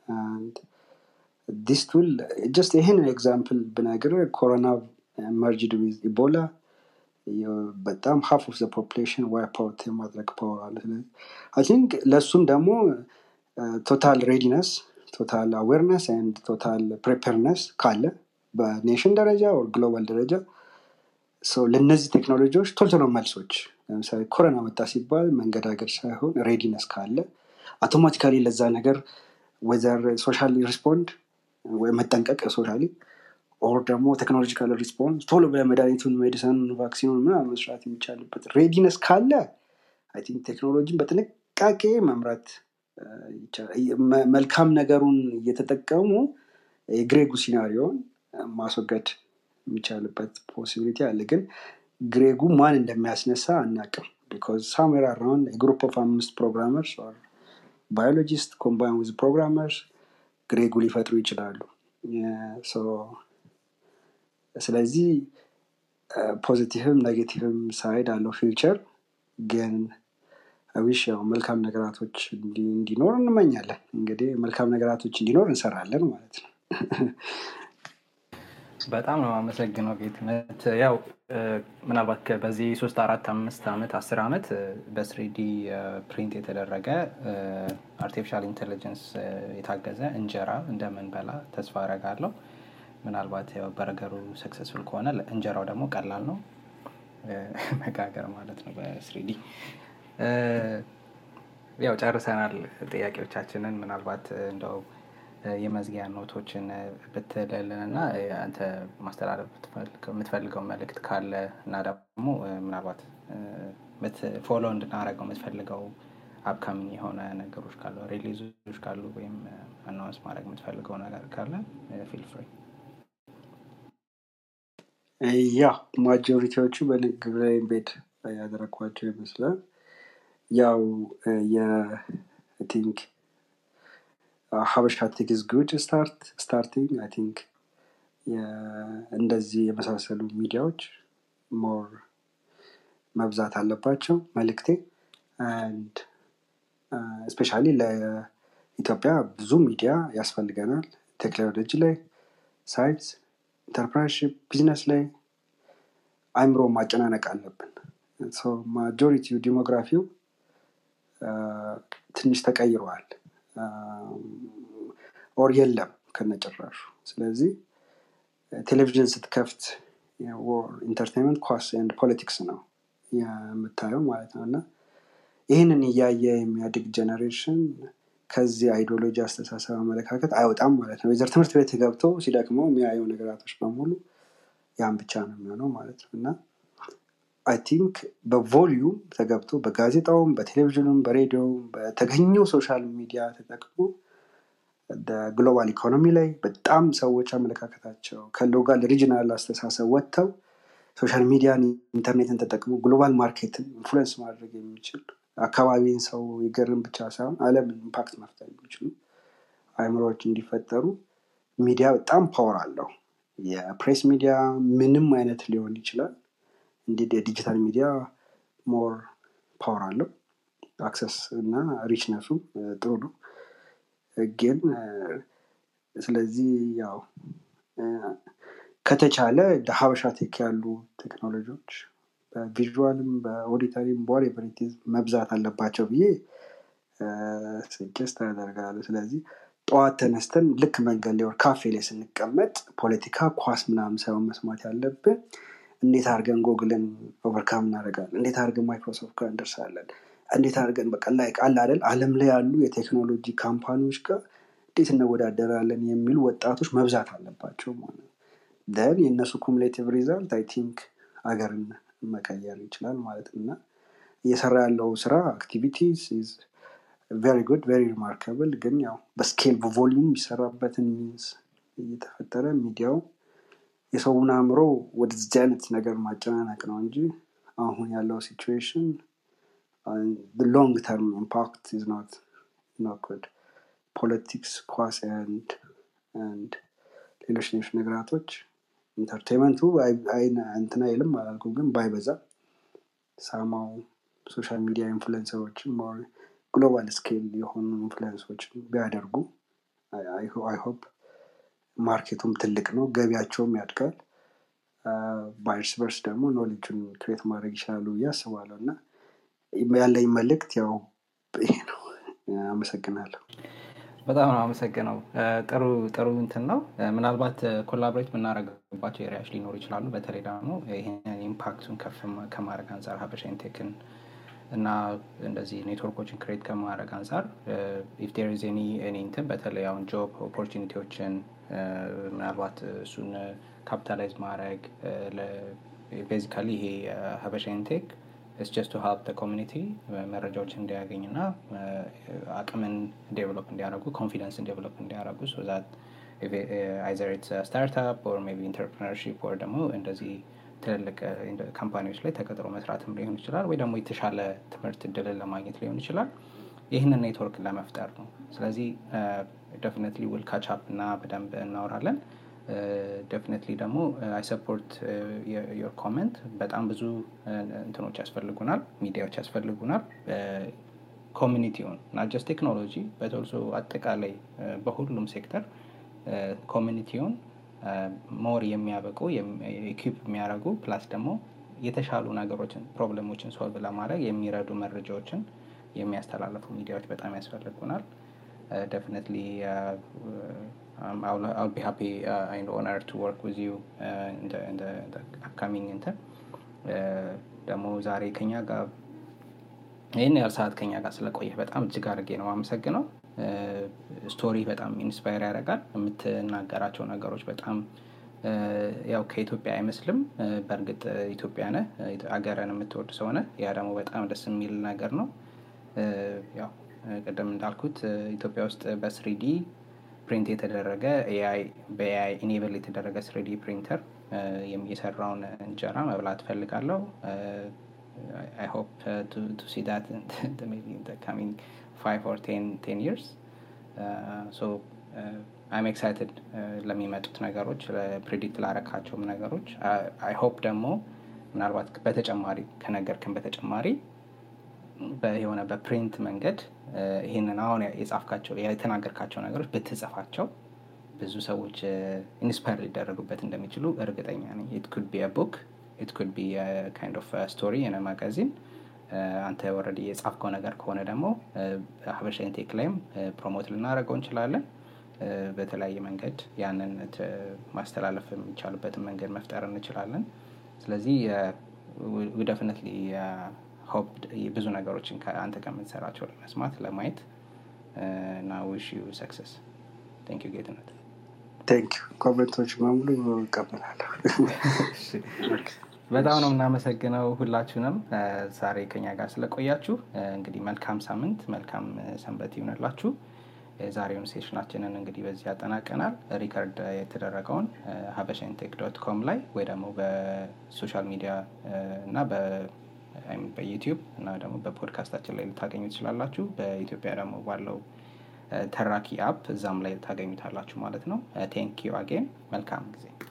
C: ዲስ ቱል ጀስት ይህን ኤግዛምፕል ብነግር ኮሮና መርጅድ ዊዝ ኢቦላ በጣም ሀፍ ኦፍ ፖፕሌሽን ዋይፕ አውት የማድረግ ፓወር አለ አይ ቲንክ ለእሱም ደግሞ ቶታል ሬዲነስ ቶታል አዌርነስ ንድ ቶታል ፕሬፐርነስ ካለ በኔሽን ደረጃ ወር ግሎባል ደረጃ ሰው ለእነዚህ ቴክኖሎጂዎች ቶሎ ቶሎ መልሶች ለምሳሌ ኮሮና መጣ ሲባል መንገዳገድ ሳይሆን ሬዲነስ ካለ አውቶማቲካሊ ለዛ ነገር ወዘር ሶሻል ሪስፖንድ ወይ መጠንቀቅ ሶሻሊ ኦር ደግሞ ቴክኖሎጂካል ሪስፖንስ ቶሎ በመድኃኒቱን ሜዲሰኑን ቫክሲኑን ምናምን መስራት የሚቻልበት ሬዲነስ ካለ አይ ቲንክ ቴክኖሎጂን በጥንቃቄ መምራት አ፣ ይቻላል። መ- መልካም ነገሩን እየተጠቀሙ የግሬጉ ሲናሪዮን ማስወገድ የሚቻልበት ፖሲቢሊቲ አለ ግን ግሬጉ ማን እንደሚያስነሳ አናቅም ቢካዝ ሳምዌር አራውንድ ግሩፕ ኦፍ አምስት ፕሮግራመርስ ባዮሎጂስት ኮምባይን ዊዝ ፕሮግራመርስ ግሬጉ ሊፈጥሩ ይችላሉ የ- ሶ ስለዚህ ፖዚቲቭም ኔጌቲቭም ሳይድ አለው ፊውቸር ግን ዊሽ ያው መልካም ነገራቶች እንዲ- እንዲኖር እንመኛለን እንግዲህ መልካም ነገራቶች እንዲኖር እንሰራለን ማለት ነው
B: በጣም ነው አመሰግነው ጌትነት ያው እ፣ ምናልባት ከ- በዚህ ሶስት አራት አምስት ዓመት አስር ዓመት በስሪዲ ፕሪንት የተደረገ አርቲፊሻል ኢንቴሊጀንስ የታገዘ እንጀራ እንደምንበላ ተስፋ አረጋለሁ ምናልባት ያው በርገሩ ሰክሰስፉል ከሆነ ለ- እንጀራው ደግሞ ቀላል ነው እ፣ መጋገር ማለት ነው በስሪዲ ያው ጨርሰናል ጥያቄዎቻችንን ምናልባት እንደው እ፣ የመዝጊያ ኖቶችን እ፣ ብትልልን እና እ፣ አንተ ማስተላለፍ ብትፈልገው- የምትፈልገው መልእክት ካለ እና ደግሞ እ፣ ምናልባት ፎሎ እንድናደረገው የምትፈልገው አፕካሚንግ የሆነ ነገሮች ካሉ ሪሊዞች ካሉ ወይም አናውንስ ማድረግ የምትፈልገው ነገር ካለ ፊል ፍሪ
C: ያ ማጆሪቲዎቹ በንግግር ላይ ቤድ ያደረግኳቸው ይመስላል ያው የቲንክ ሀበሻ ቴክ ኢዝ ጉድ ስታርት ስታርቲንግ አይ ቲንክ እንደዚህ የመሳሰሉ ሚዲያዎች ሞር መብዛት አለባቸው መልእክቴ አንድ ስፔሻሊ ለኢትዮጵያ ብዙ ሚዲያ ያስፈልገናል ቴክኖሎጂ ላይ ሳይንስ ኢንተርፕራይዝሽፕ ቢዝነስ ላይ አይምሮ ማጨናነቅ አለብን ማጆሪቲው ዲሞግራፊው ትንሽ ተቀይረዋል ኦር የለም ከነጭራሹ ስለዚህ ቴሌቪዥን ስትከፍት ኢንተርቴንመንት ኳስ ኤንድ ፖለቲክስ ነው የምታየው ማለት ነው እና ይህንን እያየ የሚያድግ ጀኔሬሽን ከዚህ አይዲዮሎጂ አስተሳሰብ አመለካከት አይወጣም ማለት ነው የዘር ትምህርት ቤት ገብቶ ሲደክመው የሚያየው ነገራቶች በሙሉ ያን ብቻ ነው የሚሆነው ማለት ነው እና አይ ቲንክ በቮሊዩም ተገብቶ በጋዜጣውም በቴሌቪዥኑም በሬዲዮም በተገኘው ሶሻል ሚዲያ ተጠቅሞ ግሎባል ኢኮኖሚ ላይ በጣም ሰዎች አመለካከታቸው ከሎጋል ሪጅናል አስተሳሰብ ወጥተው ሶሻል ሚዲያን ኢንተርኔትን ተጠቅሞ ግሎባል ማርኬትን ኢንፍሉንስ ማድረግ የሚችል አካባቢን ሰው ይገርም ብቻ ሳይሆን አለምን ኢምፓክት መፍጠር የሚችሉ አይምሮዎች እንዲፈጠሩ ሚዲያ በጣም ፓወር አለው የፕሬስ ሚዲያ ምንም አይነት ሊሆን ይችላል እንዲህ የዲጂታል ሚዲያ ሞር ፓወር አለው አክሰስ እና ሪችነሱ ጥሩ ነው ግን ስለዚህ ያው ከተቻለ እንደ ሀበሻ ቴክ ያሉ ቴክኖሎጂዎች በቪዥዋልም በኦዲተሪም በዋሬቨሪቲዝ መብዛት አለባቸው ብዬ ስጀስት ያደርጋሉ ስለዚህ ጠዋት ተነስተን ልክ መንገድ ላይ ካፌ ላይ ስንቀመጥ ፖለቲካ ኳስ ምናምን ሳይሆን መስማት ያለብን እንዴት አድርገን ጎግልን ኦቨርካም እናደርጋለን እንዴት አድርገን ማይክሮሶፍት ጋር እንደርሳለን እንዴት አድርገን በቃ ላይ ቃል አይደል አለም ላይ ያሉ የቴክኖሎጂ ካምፓኒዎች ጋር እንዴት እንወዳደራለን የሚሉ ወጣቶች መብዛት አለባቸው ማለት ደን የእነሱ ኩሙሌቲቭ ሪዛልት አይ ቲንክ ሀገርን መቀየር ይችላል ማለት እና እየሰራ ያለው ስራ አክቲቪቲስ ቨሪ ጉድ ቨሪ ሪማርካብል ግን ያው በስኬል በቮሊዩም የሚሰራበትን ሚንስ እየተፈጠረ ሚዲያው የሰውን አእምሮ ወደዚህ አይነት ነገር ማጨናነቅ ነው እንጂ አሁን ያለው ሲቹዌሽን ሎንግ ተርም ኢምፓክት ኢዝ ኖት ኖት ጉድ ፖለቲክስ ኳስ ንድ ሌሎች ሌሎች ነገራቶች ኢንተርቴንመንቱ እንትን አይልም አላልኩም ግን ባይበዛ ሳማው ሶሻል ሚዲያ ኢንፍሉንሰሮችን ግሎባል ስኬል የሆኑ ኢንፍሉንሶችን ቢያደርጉ አይሆፕ ማርኬቱም ትልቅ ነው ገቢያቸውም ያድጋል በእርስ በርስ ደግሞ ኖሌጁን ክሬት ማድረግ ይችላሉ ብዬ አስባለሁ እና ያለኝ መልእክት ያው ይሄ ነው አመሰግናለሁ
B: በጣም ነው አመሰግነው ጥሩ ጥሩ እንትን ነው ምናልባት ኮላቦሬት የምናደረግባቸው ኤሪያዎች ሊኖሩ ይችላሉ በተለይ ደግሞ ይህንን ኢምፓክቱን ከፍ ከማድረግ አንጻር ሀበሻ ኢንቴክን እና እንደዚህ ኔትወርኮችን ክሬት ከማድረግ አንጻር ኢፍ ዴር ኢዝ ኤኒ እንትን በተለይ አሁን ጆብ ኦፖርቹኒቲዎችን ምናልባት እሱን ካፒታላይዝ ማድረግ ቤዚካሊ ይሄ ሀበሻ ኢንቴክ ስ ጀስት ቱ ሀልፕ ኮሚኒቲ መረጃዎችን እንዲያገኝ እና አቅምን ዴቨሎፕ እንዲያደርጉ ኮንፊደንስን ዴቨሎፕ እንዲያደርጉ ሶ ዛት አይዘር ኢትስ ስታርታፕ ኦር ሜቢ ኢንተርፕረነርሺፕ ኦር ደግሞ እንደዚህ ትልልቅ ካምፓኒዎች ላይ ተቀጥሮ መስራትም ሊሆን ይችላል ወይ ደግሞ የተሻለ ትምህርት እድልን ለማግኘት ሊሆን ይችላል ይህንን ኔትወርክ ለመፍጠር ነው ስለዚህ ደፍነትሊ ውል ካቻፕ እና በደንብ እናወራለን ደፍነትሊ ደግሞ አይ ሰፖርት ዮር ኮመንት በጣም ብዙ እንትኖች ያስፈልጉናል ሚዲያዎች ያስፈልጉናል ኮሚኒቲውን እና ጀስት ቴክኖሎጂ በተልሶ አጠቃላይ በሁሉም ሴክተር ኮሚኒቲውን ሞር የሚያበቁ ኢኪፕ የሚያደርጉ ፕላስ ደግሞ የተሻሉ ነገሮችን ፕሮብለሞችን ሶልቭ ለማድረግ የሚረዱ መረጃዎችን የሚያስተላልፉ ሚዲያዎች በጣም ያስፈልጉናል ደፍነትሊ I'll, I'll be happy uh, and honored to work with you uh, in, the, in, the, in the upcoming እንትን ደግሞ ዛሬ ከኛ ጋር ይህን ያህል ሰዓት ከኛ ጋር ስለቆየህ በጣም እጅግ አድርጌ ነው አመሰግነው ስቶሪ በጣም ኢንስፓየር ያደርጋል የምትናገራቸው ነገሮች በጣም ያው ከኢትዮጵያ አይመስልም በእርግጥ ኢትዮጵያ ነ አገርን የምትወድ ሰው ነ ያ ደግሞ በጣም ደስ የሚል ነገር ነው ያው ቅድም እንዳልኩት ኢትዮጵያ ውስጥ በስሪዲ ፕሪንት የተደረገ በኤአይ ኢኔብል የተደረገ ስሪዲ ፕሪንተር የሰራውን እንጀራ መብላት ፈልጋለሁ I hope uh, to, to see that in the, maybe in the coming five or ten, ten years. Uh, so uh, I'm excited ለሚመጡት ነገሮች ፕሪዲክት ላረካቸውም ነገሮች አይ ሆፕ ደግሞ ምናልባት በተጨማሪ ከነገርክን በተጨማሪ የሆነ በፕሪንት መንገድ ይህንን አሁን የጻፍካቸው የተናገርካቸው ነገሮች ብትጽፋቸው ብዙ ሰዎች ኢንስፓየር ሊደረጉበት እንደሚችሉ እርግጠኛ ነኝ ኢት ኩድ ቢ ቡክ ኢት ኩድ ቢ ካይንድ ኦፍ ስቶሪ የነ ማጋዚን አንተ ወረድ የጻፍከው ነገር ከሆነ ደግሞ ሀበሻ ኢንቴክ ላይም ፕሮሞት ልናደርገው እንችላለን በተለያየ መንገድ ያንን ማስተላለፍ የሚቻልበትን መንገድ መፍጠር እንችላለን ስለዚህ ደፍነት ሆፕ ብዙ ነገሮችን አንተ ከምትሰራቸው ለመስማት ለማየት እና ዊሽ ዩ ሰክሰስ ቴንክ ዩ ጌትነት
C: ቴንክ ኮሜንቶች በሙሉ ይቀበላለሁ
B: በጣም ነው የምናመሰግነው ሁላችሁንም ዛሬ ከኛ ጋር ስለቆያችሁ እንግዲህ መልካም ሳምንት መልካም ሰንበት ይሆንላችሁ የዛሬውን ሴሽናችንን እንግዲህ በዚህ ያጠናቀናል ሪከርድ የተደረገውን ሀበሻ ኢንቴክ ዶት ኮም ላይ ወይ ደግሞ በሶሻል ሚዲያ እና በዩቲዩብ እና ደግሞ በፖድካስታችን ላይ ልታገኙ ትችላላችሁ በኢትዮጵያ ደግሞ ባለው ተራኪ አፕ እዛም ላይ ታገኙታላችሁ ማለት ነው ቴንክ ዩ አጌን መልካም ጊዜ